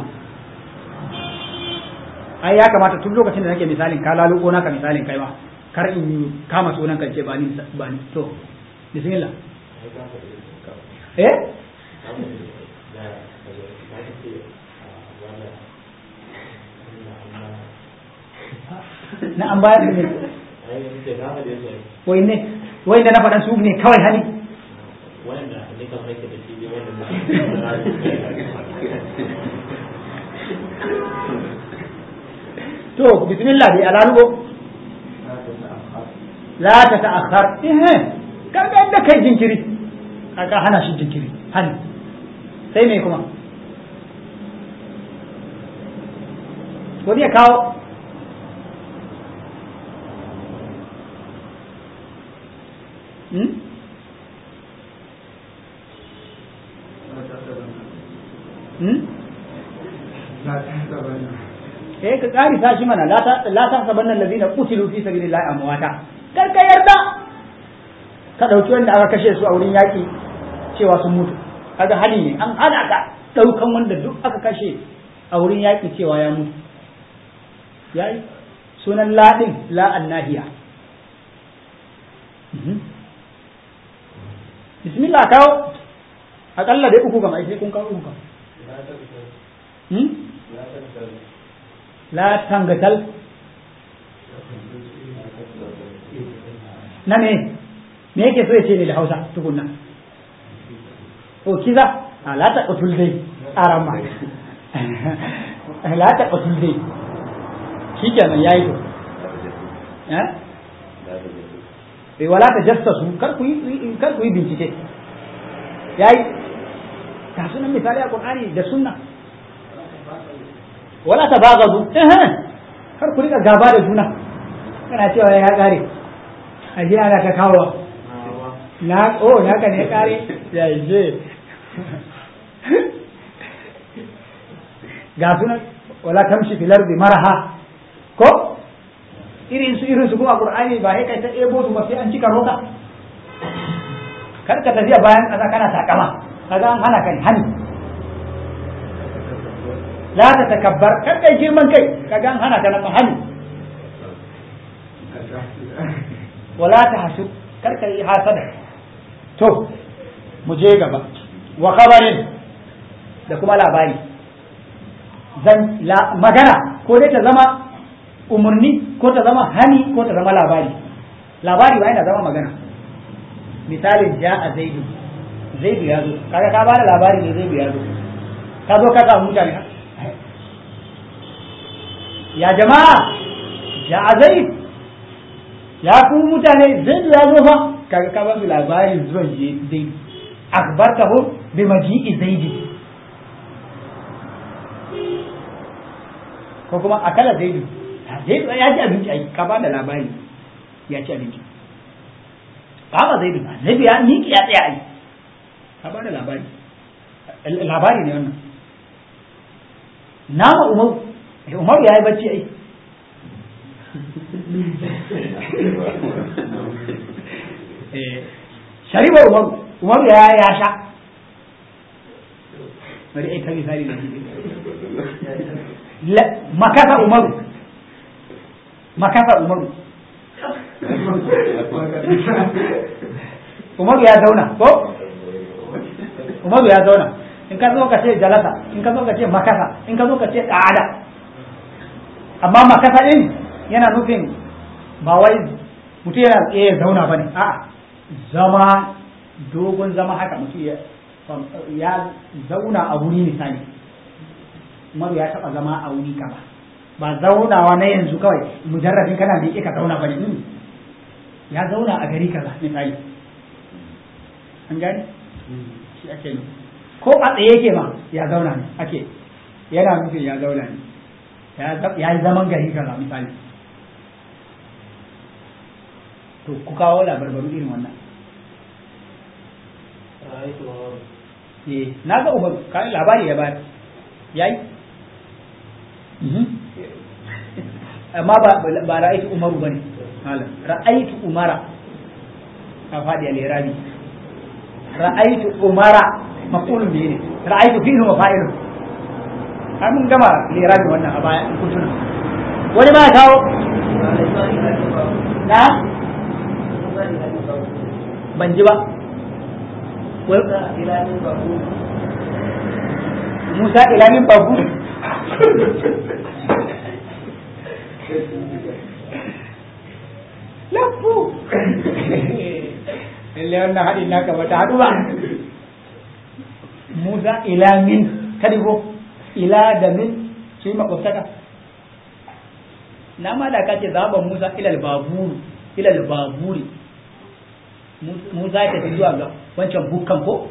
ai ya kamata tun lokacin da nake misalin ka laluko naka misalin kai ma kar in kama sunan kan ce ba ni ba ni to bismillah eh na an bayar da ne wai ne wai da na faɗan su ne kawai hali wanda ne kan rake da shi wanda to bismillah dai alalugo la ta ta'akhkhar eh kaga inda kai jinkiri kaga hana shi jinkiri hani sai me kuma wani ya kawo hmm? hmm? eh ka ƙari ta shi mana la ta saban nan lazina qutilu fi sabilillahi amwata kar ka yarda ka dauki wanda aka kashe su a wurin yaki cewa sun mutu kaga hali ne an hana ka daukan wanda duk aka kashe a wurin yaki cewa ya mutu yayi sunan ladin la annahiya bismillah kawo akalla dai uku gama sai kun kawo uku kam la tangatal na me me yake so ya ce ne da hausa tukunna o kiza a la ta qatul dai arama la ta qatul dai shikenan yayi to eh eh wala ta jassasu kar ku yi kar ku yi bincike yayi ta sunan misali a qur'ani da sunna wala ta bagadu eh kar ku rika gaba da juna kana cewa ya kare a ji ana ta kawo na oh na ka ne kare ya je ga sunan wala tamshi fil ardi maraha ko irin su irin su kuma qur'ani ba sai kai ta ebo su ba sai an cika roka kar ka tafiya bayan kasa kana takama kaga an hana kai hani la ta takabbar kar kai girman kai kaga an hana ka nan hani wala ta hasu kar kai hasada to mu je gaba wa khabarin da kuma labari zan magana ko dai ta zama umarni ko ta zama hani ko ta zama labari labari ba yana zama magana misalin ja a zaidu zaidu ya zo kaga ka bada labari ne zaidu ya zo ka zo ka samu mutane ya jama'a ja a zaid ya ku mutane zaidu ya zo fa kaga ka ba su labarin zuwan zaidu akbartahu bi maji'i zaidi ko kuma akala zaidu zaidu ya ci abinci ai ka ba da labari ya ci abinci ba ba zaidu ba zaidu ya miƙe ya tsaya ai ka ba da labari labari ne wannan nama umaru umaru ya yi bacci ai sharibar umaru umaru ya ya sha bari ai ta misali da makasa umaru makasa umaru umaru ya zauna ko umaru ya zauna in ka zo ka ce jalasa in ka zo ka ce makasa in ka zo ka ce ƙa'ada amma makasa din yana nufin ba wai mutum yana tsaye zauna ba ne a'a zama dogon zama haka mutum ya zauna a wuri misali umaru ya taɓa zama a wuri kaza ba zaunawa na yanzu kawai mujarrabin kana da ka zauna ba ne ya zauna a gari kaza misali an gani shi ake yi ko a tsaye yake ma ya zauna ne ake yana nufin ya zauna ne ya yi zaman gari kaza misali to ku kawo labarbaru irin wannan na ga umaru kayan labari ya bayar ya yi amma ba ra'aitu umaru bane malam ra'aitu umara ka faɗi al-irabi ra'aitu umara maqulun bihi ne ra'aitu fi'lu wa fa'ilun har mun gama al-irabi wannan a baya in kuntuna wani ma kawo na ban ji ba Musa ilamin babu lafu lalle wannan haɗin naka ba ta haɗu ba Musa ila min kadigo ila da min su yi makwabtaka na ma da kace zaɓa Musa ilal baburu ilal baburi Musa ya tafi zuwa ga wancan bukkan ko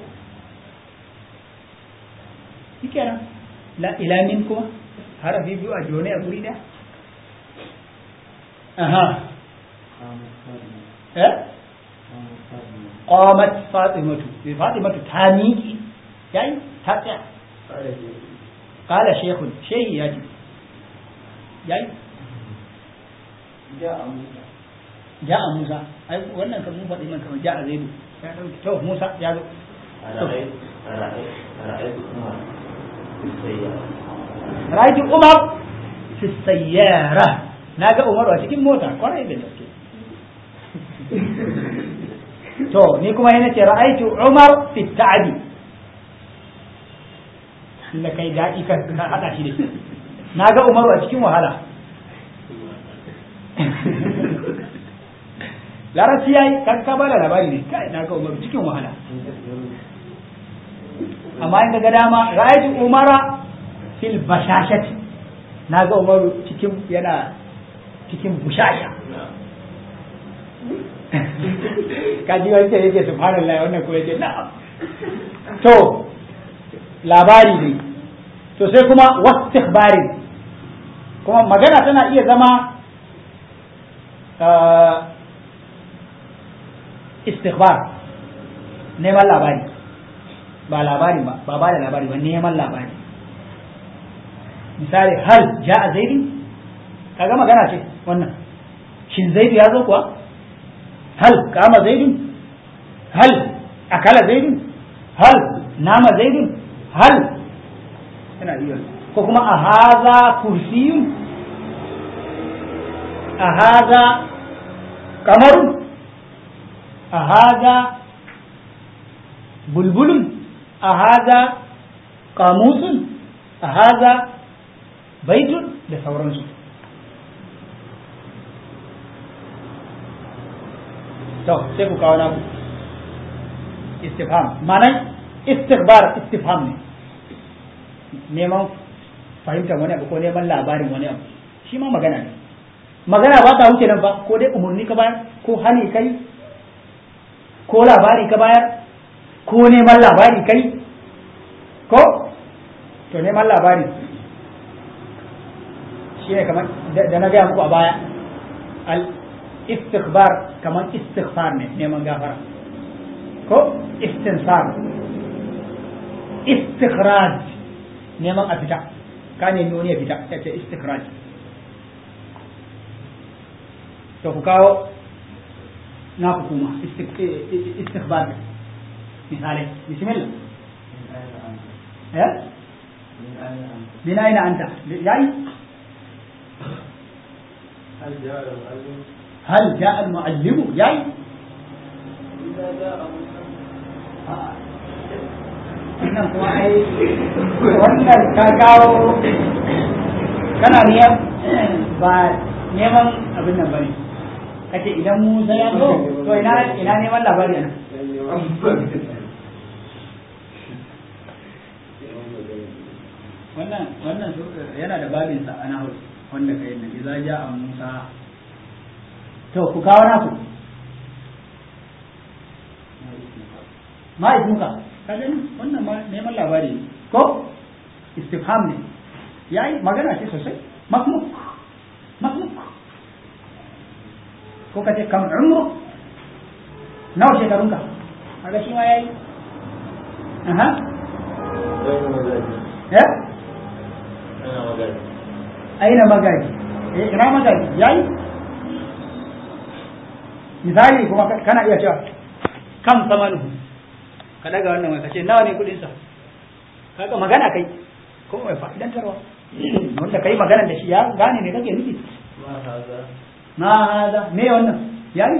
shi kenan la ila min kuma harafi biyu a jone a guri ɗaya aha eh qamat fatimatu fatimatu ta miƙi yayi ta tsaya qala shaykhun shehi yaji yayi ja'a musa ai wannan kan mun faɗi man kamar ja'a zaidu ya dauki to musa ya zo رأيت عمر في السيارة na ga umaru a cikin mota kwarai da gaske to ni kuma yana ce ra'aitu umar fi ta'adi da kai daɗi kan ka haɗa shi da shi na ga umaru a cikin wahala larabci ya yi kan ka bada labari ne kai na ga umaru cikin wahala amma in ga dama ra'aytu umara fil bashashati na ga umaru cikin yana cikin bushasha kaji wancan yake subhanallah wannan kuma yake na'am to labari ne to sai kuma wastikhbari kuma magana tana iya zama istikhbar neman labari ba labari ba ba ba da labari ba neman labari misali hal ja a zaidi kaga magana ce wannan shin zaidu ya zo kuwa hal kama zaidun hal akala zaidun hal nama zaidun hal yana iya ko kuma a haza kursiyun a haza kamarun a haza bulbulun a haza kamusun a haza baitun da sauransu to sai ku kawo naku istifham ma'anar istighbar istifham ne neman fahimtar wani abu ko neman labarin wani abu shi ma magana ne magana ba ta wuce nan ba ko dai umarni ka bayar ko hani kai ko labari ka bayar ko neman labari kai ko to neman labari shi ne kamar da na gaya muku a baya al istighbar kamar istighfar ne neman gafara ko istinsar istikhraj neman a fita ka nemi wani ya fita ya ce istikhraj to ku kawo na hukuma istighbar misalai bismillah ya min aina anta yayi هل جاء المعلم ياي wannan kuma ai wannan ka kawo kana niyan ba neman abin nan bane kace idan Musa ya zo to ina ina neman labari ana wannan wannan yana da babin sa ana wanda kai na idza ja'a Musa to ku kawo naku ma ismuka ka gani wannan ma neman labari ko istifham ne yayi magana ce sosai makmuk makmuk ko ka ce kam umru nawa shekarunka kaga shi ma yayi aha ya aina magaji eh ina magaji yayi misali kuma kana iya cewa kam samanuhu ka daga wannan mai kace nawa ne kudin sa kaga magana kai kuma mai fa'idantarwa wanda kai magana da shi ya gane me kake nufi ma haza me wannan yayi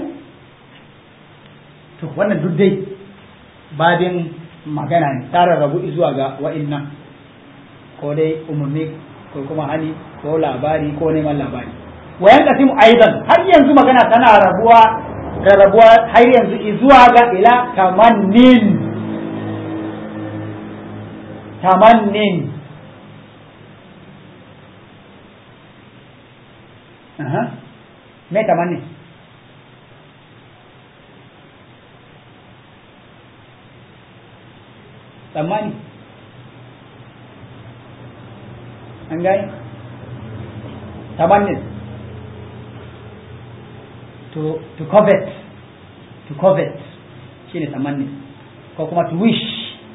to wannan duk dai babin magana ne tara rabu zuwa ga wa'innan ko dai umarni ko kuma hani ko labari ko neman labari wayan kasimu aidan har yanzu magana tana rabuwa rarrabuwa har yanzu zuwa ga ila tamannin tamannin aha me tamanni tsammani an gani tamannin to to covet to covet shine tamanni ko kuma to wish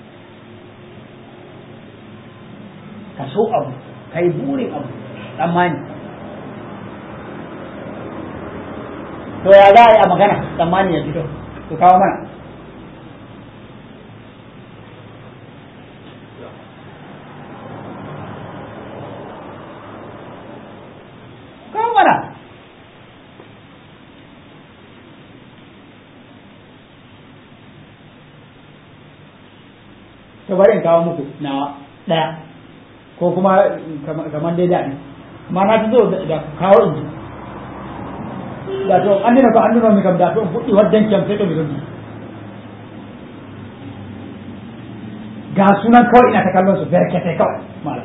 ka so abu kai burin abu tsammani to ya za a yi a magana tsammani ya fito to kawo mana kawo mana to bari in kawo muku na ɗaya ko kuma kamar dai daɗi amma na fi so da kawo in ji da to an dina ko an dina mi kam da to fuɗi waddan kiyam sai to mi zogi ga sunan kawai ina ta kallon su berkete kawai malam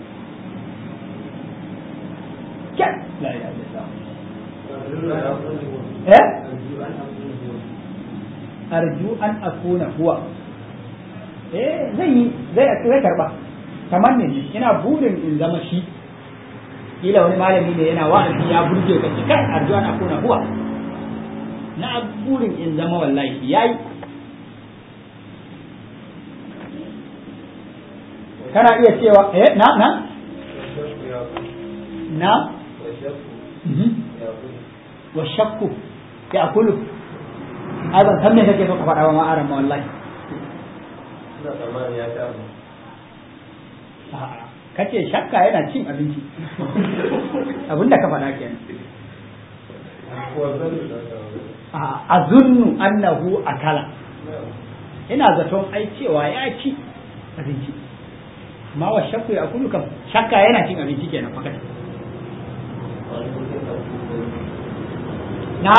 kyan la ilaha illallah eh arju an akuna huwa eh zai yi zai zai karba kamar ne ina burin in zama shi kila wani malami ne yana wa'azi ya burge ka ce kai arju an akuna huwa na burin in zama wallahi yayi kana iya cewa eh na na na wa shakku ya akulu ai ban san me kake so ka faɗa wa ma'aran ma wallahi kace shakka yana cin abinci abinda ka faɗa kenan a zunnu annahu akala ina zaton ai cewa ya ci abinci amma wa shakku ya akulu kam shakka yana cin abinci kenan fakat na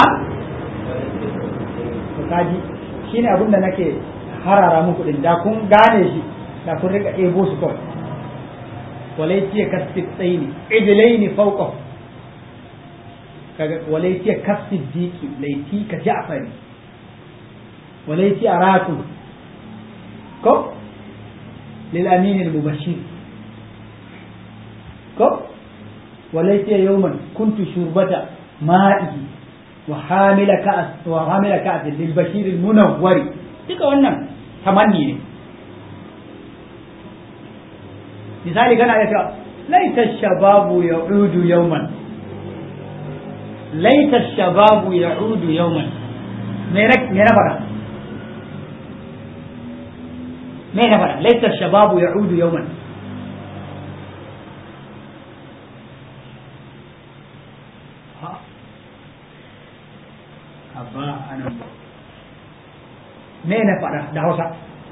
to kaji shine abin da nake harara muku din da kun gane shi da kun rika ebo su kawai walaiti kasfi tsaini idilaini fawqa kaga walaiti kasfi diki laiti ka ja'fari walaiti araku ko lil amin al mubashir ko walaiti yawman kuntu shurbata ma'i wa hamila ka'as wa hamila ka'as lil bashir al munawwari duka wannan tamanni ne misali kana ya cewa laita shababu ya'udu yawman laita shababu ya'udu yawman me na me na fada me na fada laita shababu ya'udu yawman abba anan me na fada da Hausa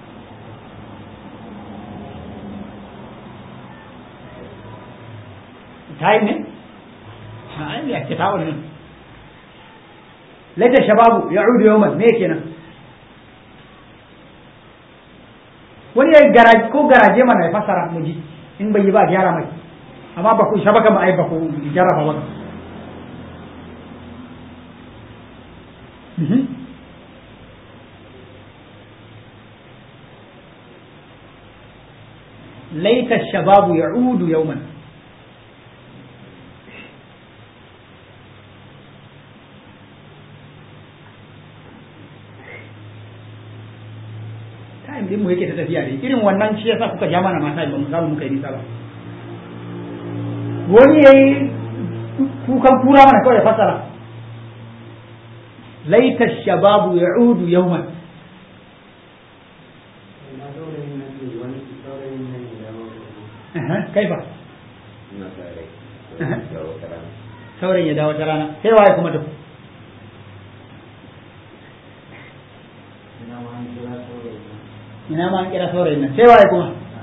tayi ne a ai ya kita wannan laita shababu ya'udu yawman me kenan wani ya garaje ko garaje mana ya fasara mu ji in bai yi ba gyara mai amma ba ku shabaka ma ai ba ku jarraba ba laita shababu ya'udu yawman time din mu yake ta tafiya ne irin wannan shi yasa kuka ja mana mata ba mu samu muka yi nisa ba wani yayi kukan kura mana kawai ya fasara laita shababu ya'udu yawman kaifa saurayin ya dawo ta rana sai waye kuma to ina ma an kira saurayin nan sai waye kuma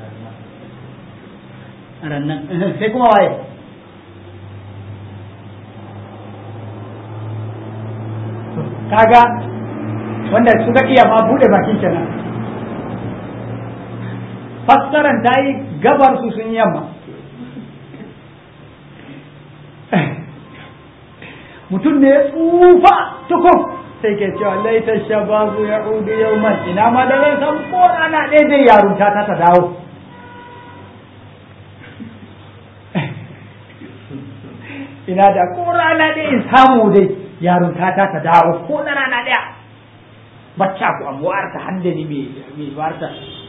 a rannan sai kuma waye kaga wanda suka iya ma bude bakin kenan fassaran ta yi gabar su sun yamma mutum ne ya tsufa tukun sai ke cewa laita shababu ya udu yau man ina ma da zai san ko ana ɗaya zai yarunta ta ta dawo ina da ko rana ɗaya in samu dai yarunta ta ta dawo ko na rana ɗaya bacca ku abuwar ta handani mai warta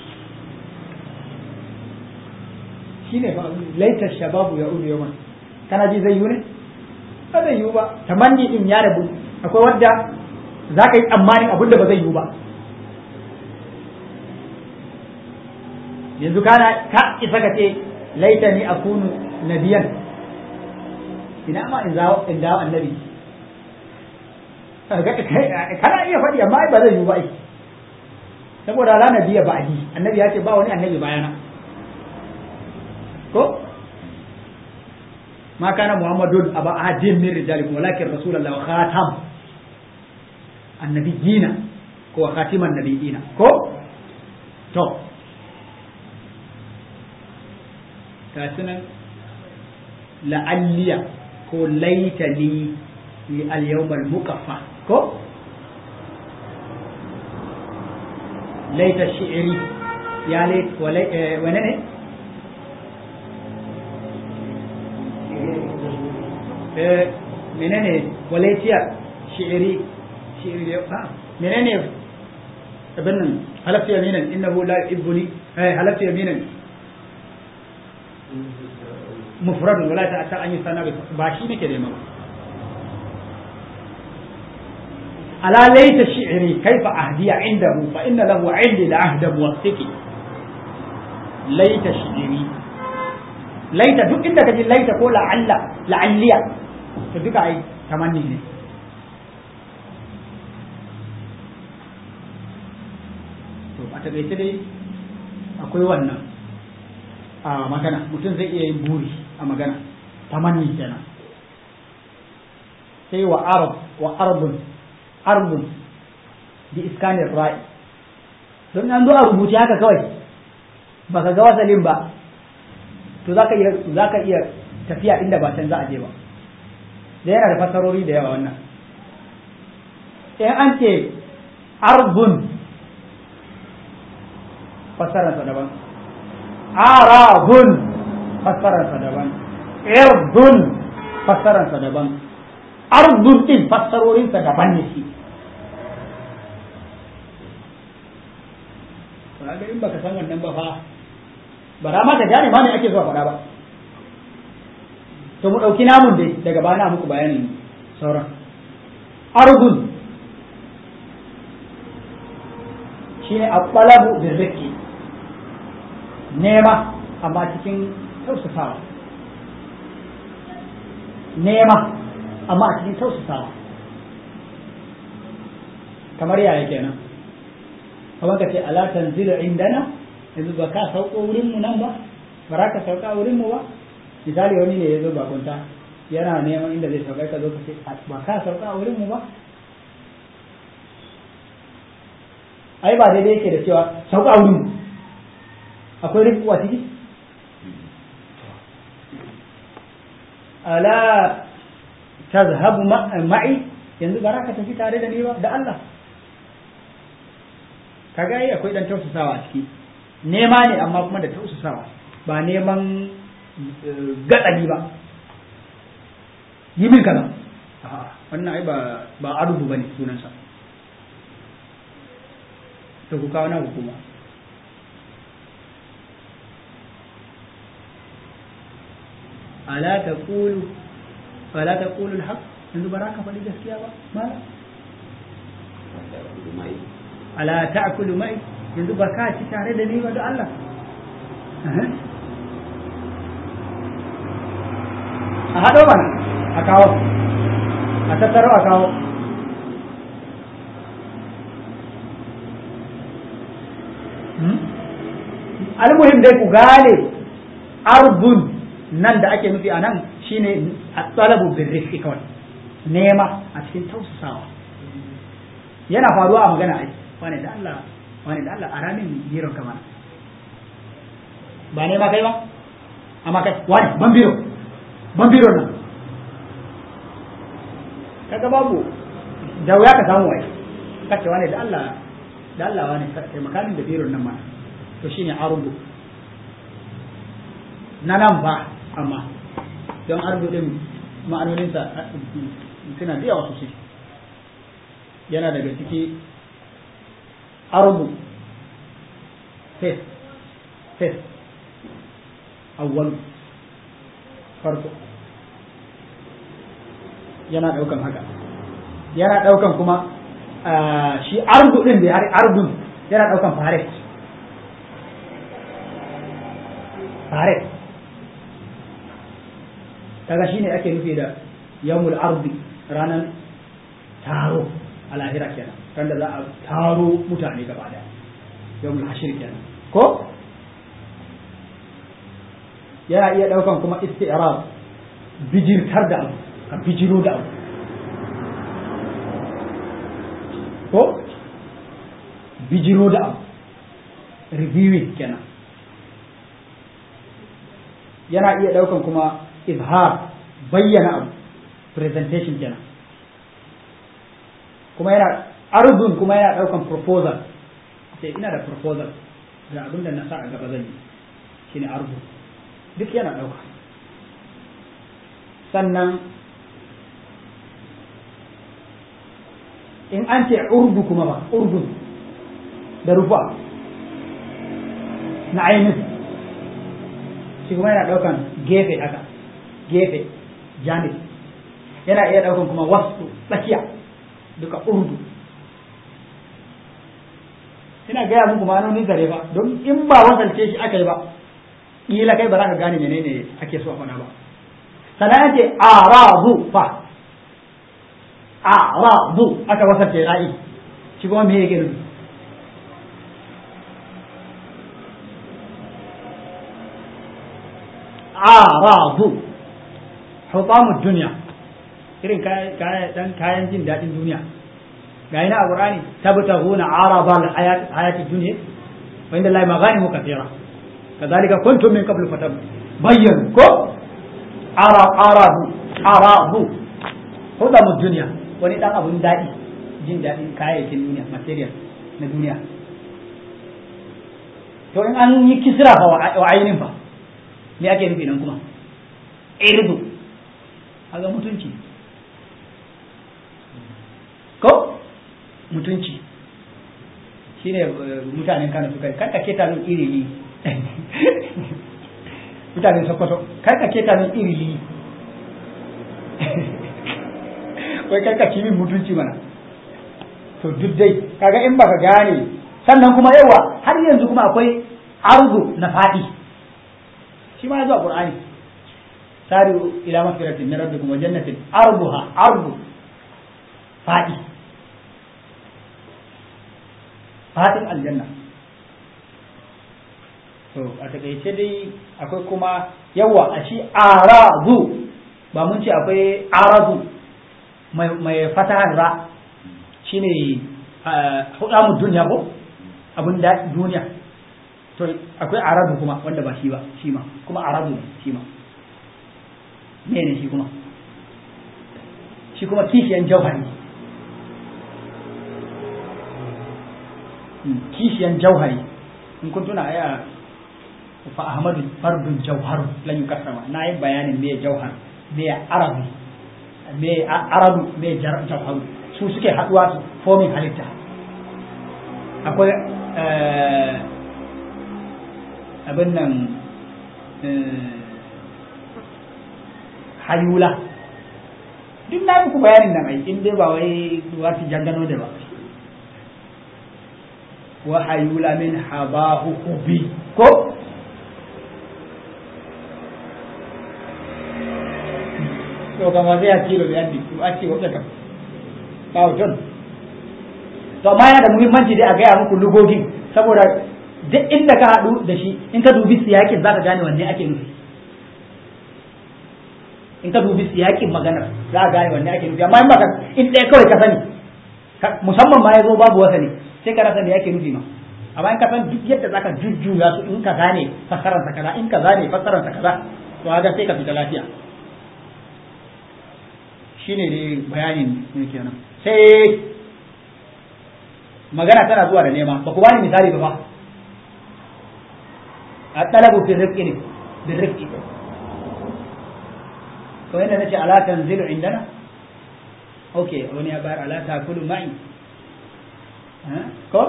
shi ne laitar shababu ya udu yau man kana ji zai yi ne ba zai yi ba tamanni in ya rabu akwai wadda za ka yi tsammanin abin da ba zai yi ba yanzu kana ka isa ka ce laita ni akunu nabiyan ina ma in zawo in dawo annabi kana iya faɗi amma ba zai yi ba ai saboda la nabiya ba'di annabi ya ce ba wani annabi bayana ko ma kana muhammadun aba ahadin min rijalikum walakin rasulullah wa khatam annabiyina ko khatiman nabiyina ko to ga sunan la'alliya ko laitani li al-yawmal muqaffa ko laita shi'ri ya lait wane ne eh menene walaitiya shi'ri shi'ri ha menene abin nan halafta yaminan innahu la yuhibbuni eh halafta yaminan mufrad wala ta ta an yi sana ba shi nake nema ba ala laita shi'ri kaifa ahdiya indahu fa inna lahu 'indi la'ahda muwaffiqi laita shi'ri laita duk inda kaji laita ko la'alla la'alliya to duka ai tamanni ne to a takaice dai akwai wannan a magana mutum zai iya yin buri a magana tamanni kenan sai wa arab wa arbun arbun bi iskanin ra'i don an zo a rubuce haka kawai baka ga wasalin ba to zaka iya zaka iya tafiya inda ba can za a je ba da yana da fasarori da yawa wannan in an ce arbun fassararsa daban arabun fassararsa daban irdun fassararsa daban ardun din fassarorinsa daban ne shi ba in baka san wannan ba fa ba ra ma ka gane ma ne ake zuwa faɗa ba to mu ɗauki namun dai daga bana muku bayanin sauran ardun shine aqbalabu birriki nema amma cikin tausasawa nema amma a cikin tausasawa kamar yaya kenan kamar ka ce ala tanzilu indana yanzu ba ka sauko wurin mu nan ba ba za ka sauka wurin mu ba misali wani ne ya zo bakunta yana neman inda zai sauka ka zo ka ce ba ka sauka wurin mu ba ai ba daidai yake da cewa sauka wurin mu akwai rinku a ciki ala tazhabu ma'i yanzu ba ka tafi tare da ni ba da Allah kaga yi akwai dan tausasawa a ciki nema ne amma kuma da tausasawa ba neman gatsali ba yi min kaza wannan ai ba ba arubu bane sunansa to ku kawo na hukuma ala taqulu fala taqulu alhaq yanzu ba ka faɗi gaskiya ba mala ala ta'kulu mai yanzu ba ka ci tare da ni ba da Allah a haɗo mana a kawo a tattaro a kawo almuhim dai ku gane arbun nan da ake nufi a nan shine talabu bin rifki kawai nema a cikin tausasawa yana faruwa a magana ai wani da Allah wani da Allah a ramin biron kamar ba nema kai ba amma kai wani ban biro ban biro nan kaga babu da wuya ka samu wai kace wani da Allah da Allah wani kai makamin da biron nan ma to shine arubu na nan ba amma don arzu din ma'anoninsa suna da yawa sosai yana daga ciki arzu fes fes awwal farko yana daukan haka yana daukan kuma shi arzu din da arzun yana daukan faret faret kaga shine ake nufi da yawmul ardi ranar taro a lahira kenan ran da za a taro mutane gaba daya yawmul hashir kenan ko yana iya daukan kuma isti'rab bijirtar da abu ka bijiro da abu ko bijiro da abu reviewing kenan yana iya daukan kuma izhar bayyana abu presentation kenan kuma yana arzun kuma yana daukan proposal sai ina da proposal ga abin da na sa a gaba zan yi shine arzu duk yana dauka sannan in an ce urdu kuma ba urdu da rufa na ainihin shi kuma yana daukan gefe haka gefe janib yana iya daukan kuma wasu tsakiya duka urdu ina gaya muku ma'anonin zare ba don in ba wasalce shi aka yi ba ƙila kai ba za ka gane menene ake so a faɗa ba sannan ce arazu fa arazu aka wasalce ra'i shi kuma me yake nufi arazu hutamu duniya irin dan kayan jin daɗin duniya ga ina a qur'ani tabtaguna arada al hayati dunya wa inda allahi maghanimu kathira kadhalika kuntum min qablu fatab bayyan ko ara aradu aradu hutamu duniya wani dan abun daɗi jin daɗin kayayyakin duniya material na duniya to in an yi kisra fa wa ainin fa me ake nufi nan kuma irdu aga mutunci ko mutunci shine mutanen kano suka kar ka keta min irili mutanen sokoto kar ka keta min irili wai kar ka ci min mutunci mana to duk dai kaga in baka gane sannan kuma yawa har yanzu kuma akwai arzu na faɗi shi ma ya zo a qur'ani sari'u ila magfiratin min rabbikum wa jannatin arduha ardu fadi fadin aljanna to a takaice dai akwai kuma yawa a shi arazu ba mun ce akwai arazu mai fatahan ra shine hudamu duniya ko abin da duniya to akwai aradu kuma wanda ba shi ba shi ma kuma aradu ne shi ma mene shi kuma shi kuma kishiyan jauhari kishiyan jauhari in kun tuna aya fa ahmadu fardun jauharu lan yukassama na yi bayanin me jauhar me arabi me arabu me jauharu su suke haduwa su fomin halitta akwai abin nan hayula duk na muku bayanin nan ai in dai ba wai wasu jangano da ba wa hayula min habahu kubi ko to kama zai ya kilo da yandi to a ce wata kam ba wajen to amma yana da muhimmanci dai a gaya muku lugogin saboda duk inda ka haɗu da shi in ka dubi siyakin za ka gane wanne ake nufi in ka dubi siyakin maganar za ka gane wanne ake nufi amma in baka in ɗaya kawai ka sani musamman ma ya zo babu wasa ne sai ka rasa me ake nufi ma amma in ka san duk yadda za ka jujjuya su in ka gane fassaransa kaza in ka gane fassaransa kaza to haka sai ka fita lafiya shine dai bayanin ne kenan sai magana tana zuwa da nema ba ku bani misali ba fa a talabu fi rifqi ne bi rifqi to yanda nace ala tanzilu indana okay wani ya bayar ala takulu ma'i ko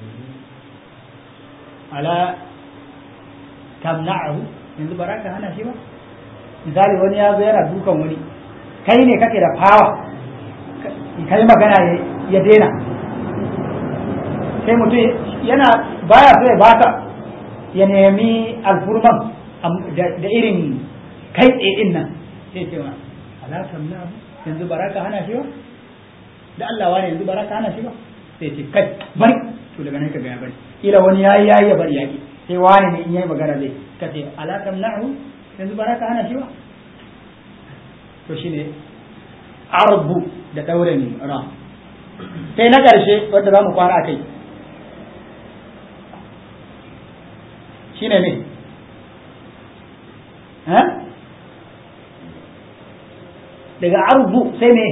ala tamna'ahu yanzu baraka hana shi ba misali wani ya zo yana dukan wani kai ne kake da fawa kai magana ya daina sai mutum yana baya so ya baka ya nemi alfurman da irin kai tsaye din nan sai ce wa alakan na yanzu baraka hana shi ba da Allah wani yanzu baraka hana shi ba sai ce kai bari to daga nan ka ga ya bari kila wani yayi yayi ya bari yaki sai wani ne in yayi magana zai ka ce ala tamna'u yanzu ba ka hana shi ba to shine arbu da dauren ra sai na ƙarshe wanda za mu kwana a kai shine ne daga arbu sai ne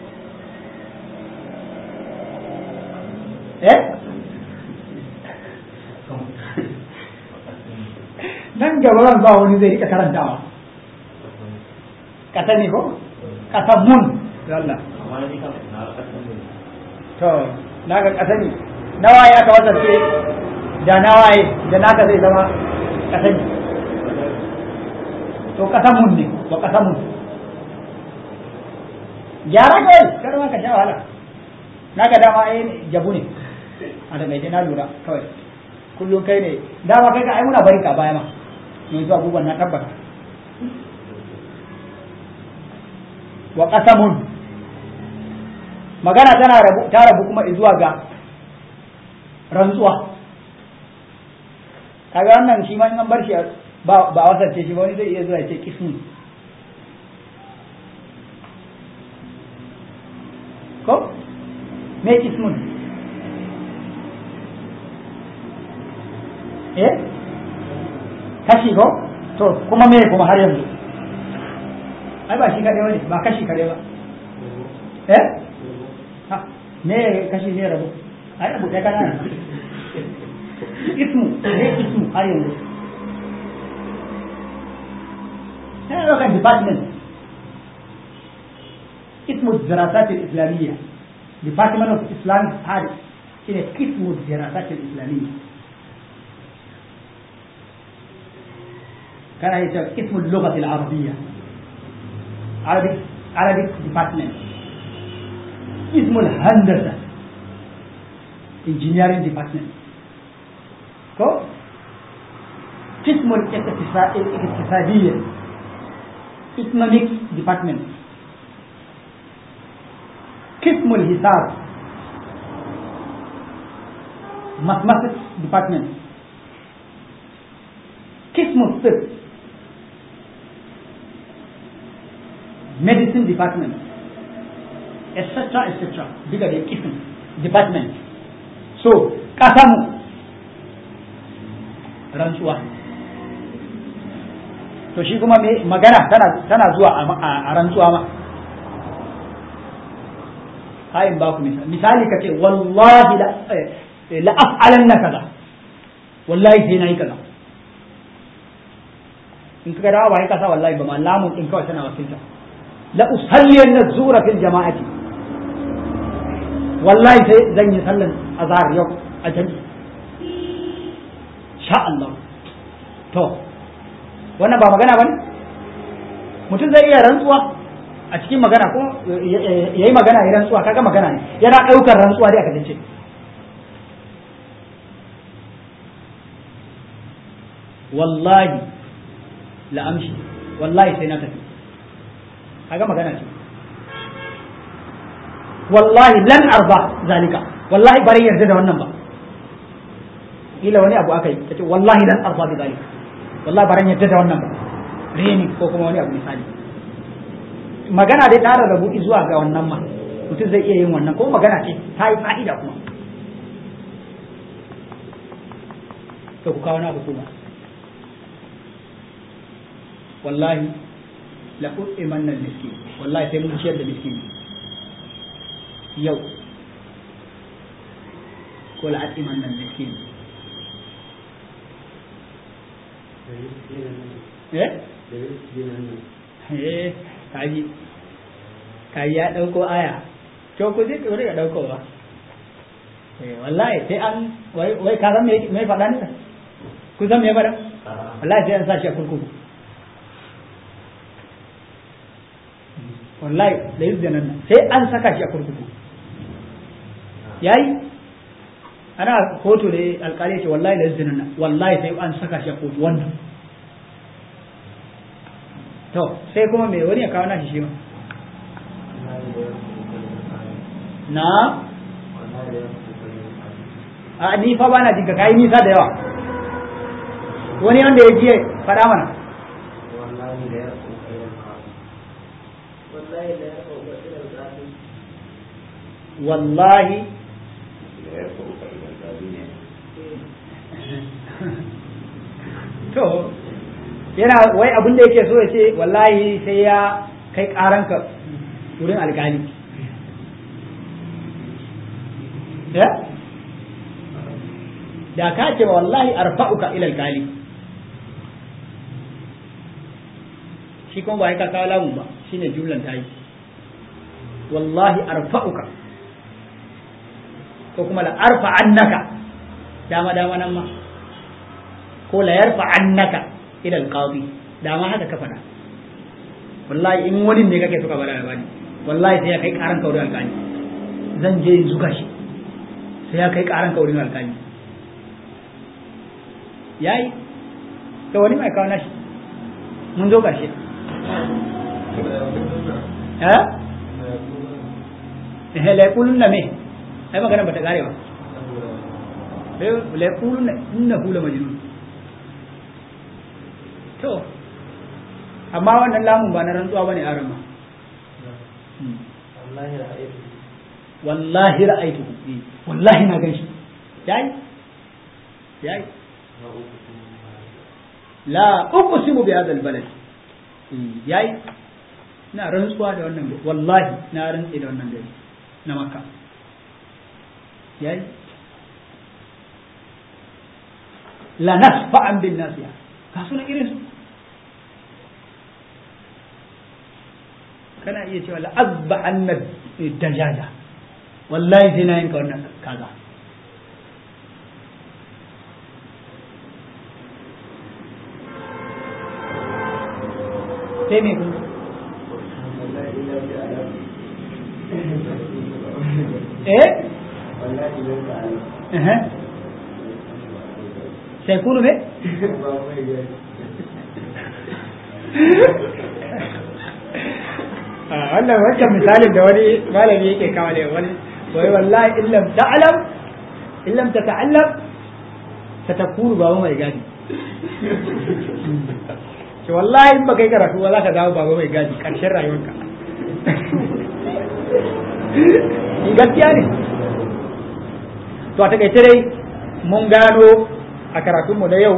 eh nan gaba zan ba wani zai rika karantawa kasa ne ko kasa mun Allah amma ni kam na kasan ne to naga kasa ne nawa ya ka wata ce da nawaye da naka zai zama kasa ne to kasa mun ne ba kasa mun gyara kai kar ma ka sha wahala naka dama ai jabu ne a daga na lura kawai kullum kai ne dama kai ka ai muna bari ka baya ma yanzu abubuwan na tabbata wa qasamun magana tana rabu ta rabu kuma zuwa ga rantsuwa kaga wannan shi ma in an bar shi ba ba wasance shi ba wani zai iya zuwa ya ce kismun ko me kismun eh kashi ko to kuma me kuma har yanzu ai ba shi kaɗai wani ba kashi kaɗai ba eh ha me kashi ne rabu ai rabu ɗaya kana ismu ne ismu har yanzu yana ɗaukar department ismu dirasat islamiyya department of islamic studies shine ismu dirasat islamiyya كان اسم اللغة العربية Arabic Arabic department اسم الهندسة engineering department كو قسم الاقتصادية economics department قسم الحساب mathematics department قسم الطب medicine department etc etc duka da kisan department so kasamu rantsuwa to shi kuma me magana tana tana zuwa a rantsuwa ma kayan ba ku misali misali ka ce wallahi la la af'alanna kaza wallahi sai nayi kaza in kaga dawo ba ka sa wallahi ba ma lamun din kawai tana wakilta la usalliyanna zura fil jama'ati wallahi sai zan yi sallan azhar yau a jami'i sha Allah to wannan ba magana bane mutum zai iya rantsuwa a cikin magana ko yayi magana ya rantsuwa kaga magana ne yana daukar rantsuwa dai aka dace wallahi la amshi wallahi sai na tafi kaga magana ce wallahi lan arba zalika wallahi bari yarda da wannan ba kila wani abu aka yi kace wallahi lan arba bi zalika wallahi bari yarda da wannan ba reni ko kuma wani abu misali magana dai tare da buɗi zuwa ga wannan ma mutum zai iya yin wannan ko magana ce ta yi fa'ida kuma to ku kawo na hukuma wallahi la u'imanna miskin wallahi sai mun ciyar da miskin yau ko la u'imanna miskin eh eh kaji kaji ya dauko aya to ku je ku riga daukowa eh wallahi sai an wai wai ka san me me faɗa ne ku san me faɗa wallahi sai an sa shi a kurkuku wallahi da yadda nan sai an saka shi a kurkuku yayi ana kotu da alkali ce wallahi da yadda nan wallahi sai an saka shi a kotu wannan to sai kuma me wani ya kawo nashi shi ma na a ni fa bana jinka kai nisa da yawa wani wanda ya jiye faɗa mana wallahi da ya kokarin ka wallahi da ya kokarin ka wallahi da ya kokari da zabi ne to yana wai abin da yake so ya ce wallahi sai ya kai karanka wurin alkali ya da ka ce wallahi arfa'uka ila alkali shi kuma ba ya ka kawo lamun ba shine jumlan ta yi wallahi arfa'uka ko kuma la arfa annaka dama dama nan ma ko la yarfa annaka ila alqadi dama haka ka faɗa wallahi in wani ne kake suka bada labari wallahi sai ya kai karan kaurin alƙali zan je in zuga shi sai ya kai karan kaurin alƙali yayi to wani mai kawo nashi mun zo ƙarshe eh eh la yaqulun me ai magana bata kare ba la yaqulun innahu la majnun to amma wannan lamun ba na rantsuwa bane a rama wallahi ra'aytu wallahi ra'aytu wallahi na ganshi yayi yayi la uqsimu bi hadha albalad yayi na rantsuwa da wannan gari wallahi na rantsi da wannan gari na makka yayi la nasfa'an bin nasiya ka suna irin su kana iya cewa la azba anna dajaja wallahi sai na yanka wannan kaza sai me kun eh eh sai kunu me wannan wancan misalin da wani malami yake kawo ne wani wai wallahi illam ta'lam illam tata'allam satakunu baba mai gadi ce wallahi in baka yi karatu ba za ka dawo baba mai gadi karshen rayuwarka gaskiya ne to a takaice dai mun gano a karatunmu na yau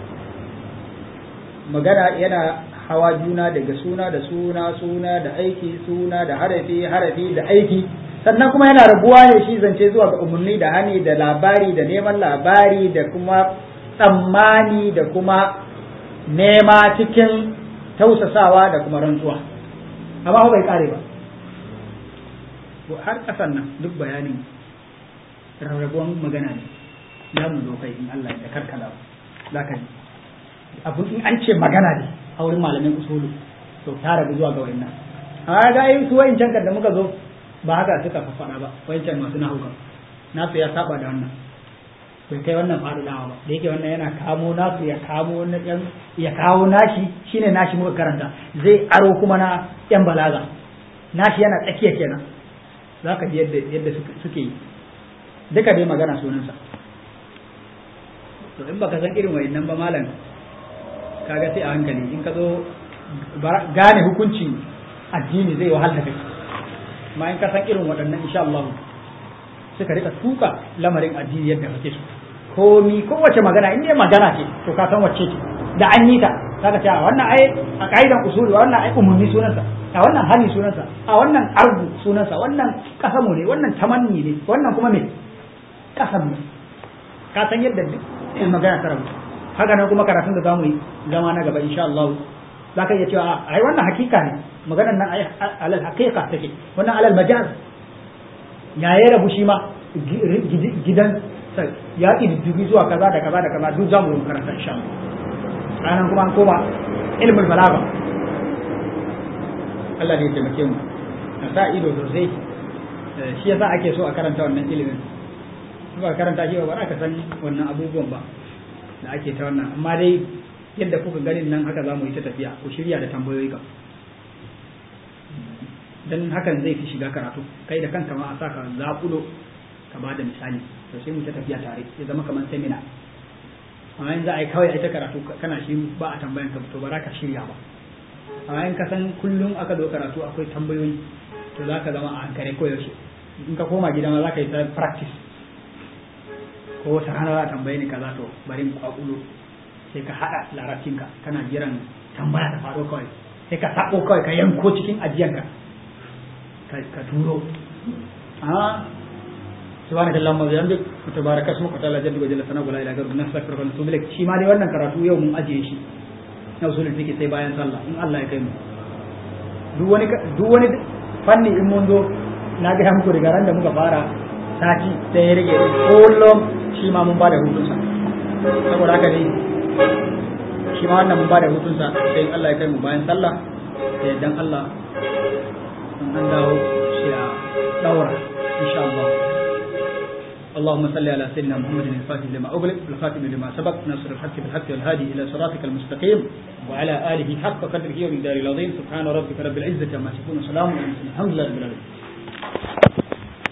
magana yana hawa juna daga suna da suna suna da aiki suna da harafi harafi da aiki sannan kuma yana rabuwa ne shi zance zuwa ga umarni da hani da labari da neman labari da kuma tsammani da kuma nema cikin tausasawa da kuma rantsuwa amma bai kare ba har kasan nan duk bayanin rarrabuwan magana ne za mu zo kai in Allah ya karkala za ka ji abu in an ce magana ne a wurin malamin usulu to ta rabu zuwa ga wayannan a ga yi su wayancan da muka zo ba haka suka faɗa ba wayancan masu nahuka nasu ya saba da wannan bai kai wannan faɗuɗawa ba da yake wannan yana kamo nasu ya kamo na yan ya kawo nashi shine nashi muka karanta zai aro kuma na yan balaga nashi yana tsakiya kenan za ka ji yadda yadda suke yi duka dai magana sunansa to in baka san irin wayannan ba malam kaga sai a hankali in ka zo gane hukuncin addini zai wahal da kai amma in ka san irin waɗannan insha Allah suka rika tuka lamarin addini yadda kake so komi kowace magana in dai magana ce to ka san wacce ce da an yi ta zaka ce a wannan ai a kaidan usuli wannan ai umumi sunansa a wannan hali sunansa a wannan arbu sunansa wannan kasamu ne wannan tamanni ne wannan kuma me kasam ne ka san yadda duk magana ta rabu haka nan kuma karatun da zamu yi zama na gaba insha Allah za ka iya cewa ai wannan hakika ne maganar nan ai alal haqiqa take wannan alal majaz ya yi rabu shi ma gidan ya ƙididdigi zuwa kaza da kaza da kaza duk zamu yi karanta insha Allah ranar kuma an koma ilmul balaga Allah ne ya taimake mu a sa ido sosai shi yasa ake so a karanta wannan ilimin ba karanta shi ba ka san wannan abubuwan ba da ake ta wannan amma dai yadda kuka ganin nan haka za mu yi ta tafiya ku shirya da tambayoyi ka dan hakan zai fi shiga karatu kai da kanka ma a saka zaƙulo ka ba da misali to sai mu ta tafiya tare ya zama kamar seminar amma in za a yi kawai ita karatu kana shi ba a tambayan ka to ba za ka shirya ba amma in ka san kullum aka zo karatu akwai tambayoyi to za ka zama a hankali ko yaushe in ka koma gida ma za ka yi ta practice ko wata rana za a tambaye ni kaza to bari in kwakulo sai ka haɗa larabcinka kana jiran tambaya ta faɗo kawai sai ka sako kawai ka yanko cikin ajiyanka ka turo a subhanaka allahumma wa bihamdik wa tabaraka ismuka ta'ala jaddu wa jalla sanahu la ilaha illa anta astaghfiruka wa atubu ilaik shi ma dai wannan karatu yau mun ajiye shi na usulul fiqh sai bayan sallah in Allah ya kai mu duk wani duk wani fanni in mun zo na ga muku daga ran da muka fara sati sai ya rage kullum shi ma mun bada hutunsa saboda haka ne shi ma wannan mun bada hutunsa sai in Allah ya kai mu bayan sallah sai dan Allah in an dawo sai a daura insha Allah اللهم صل على سيدنا محمد الفاتح لما أغلق والخاتم لما سبق ناصر الحق بالحق والهادي إلى صراطك المستقيم وعلى آله حق قدره ومقداره العظيم سبحان ربك رب العزة عما يصفون وسلام على المرسلين الحمد لله رب العالمين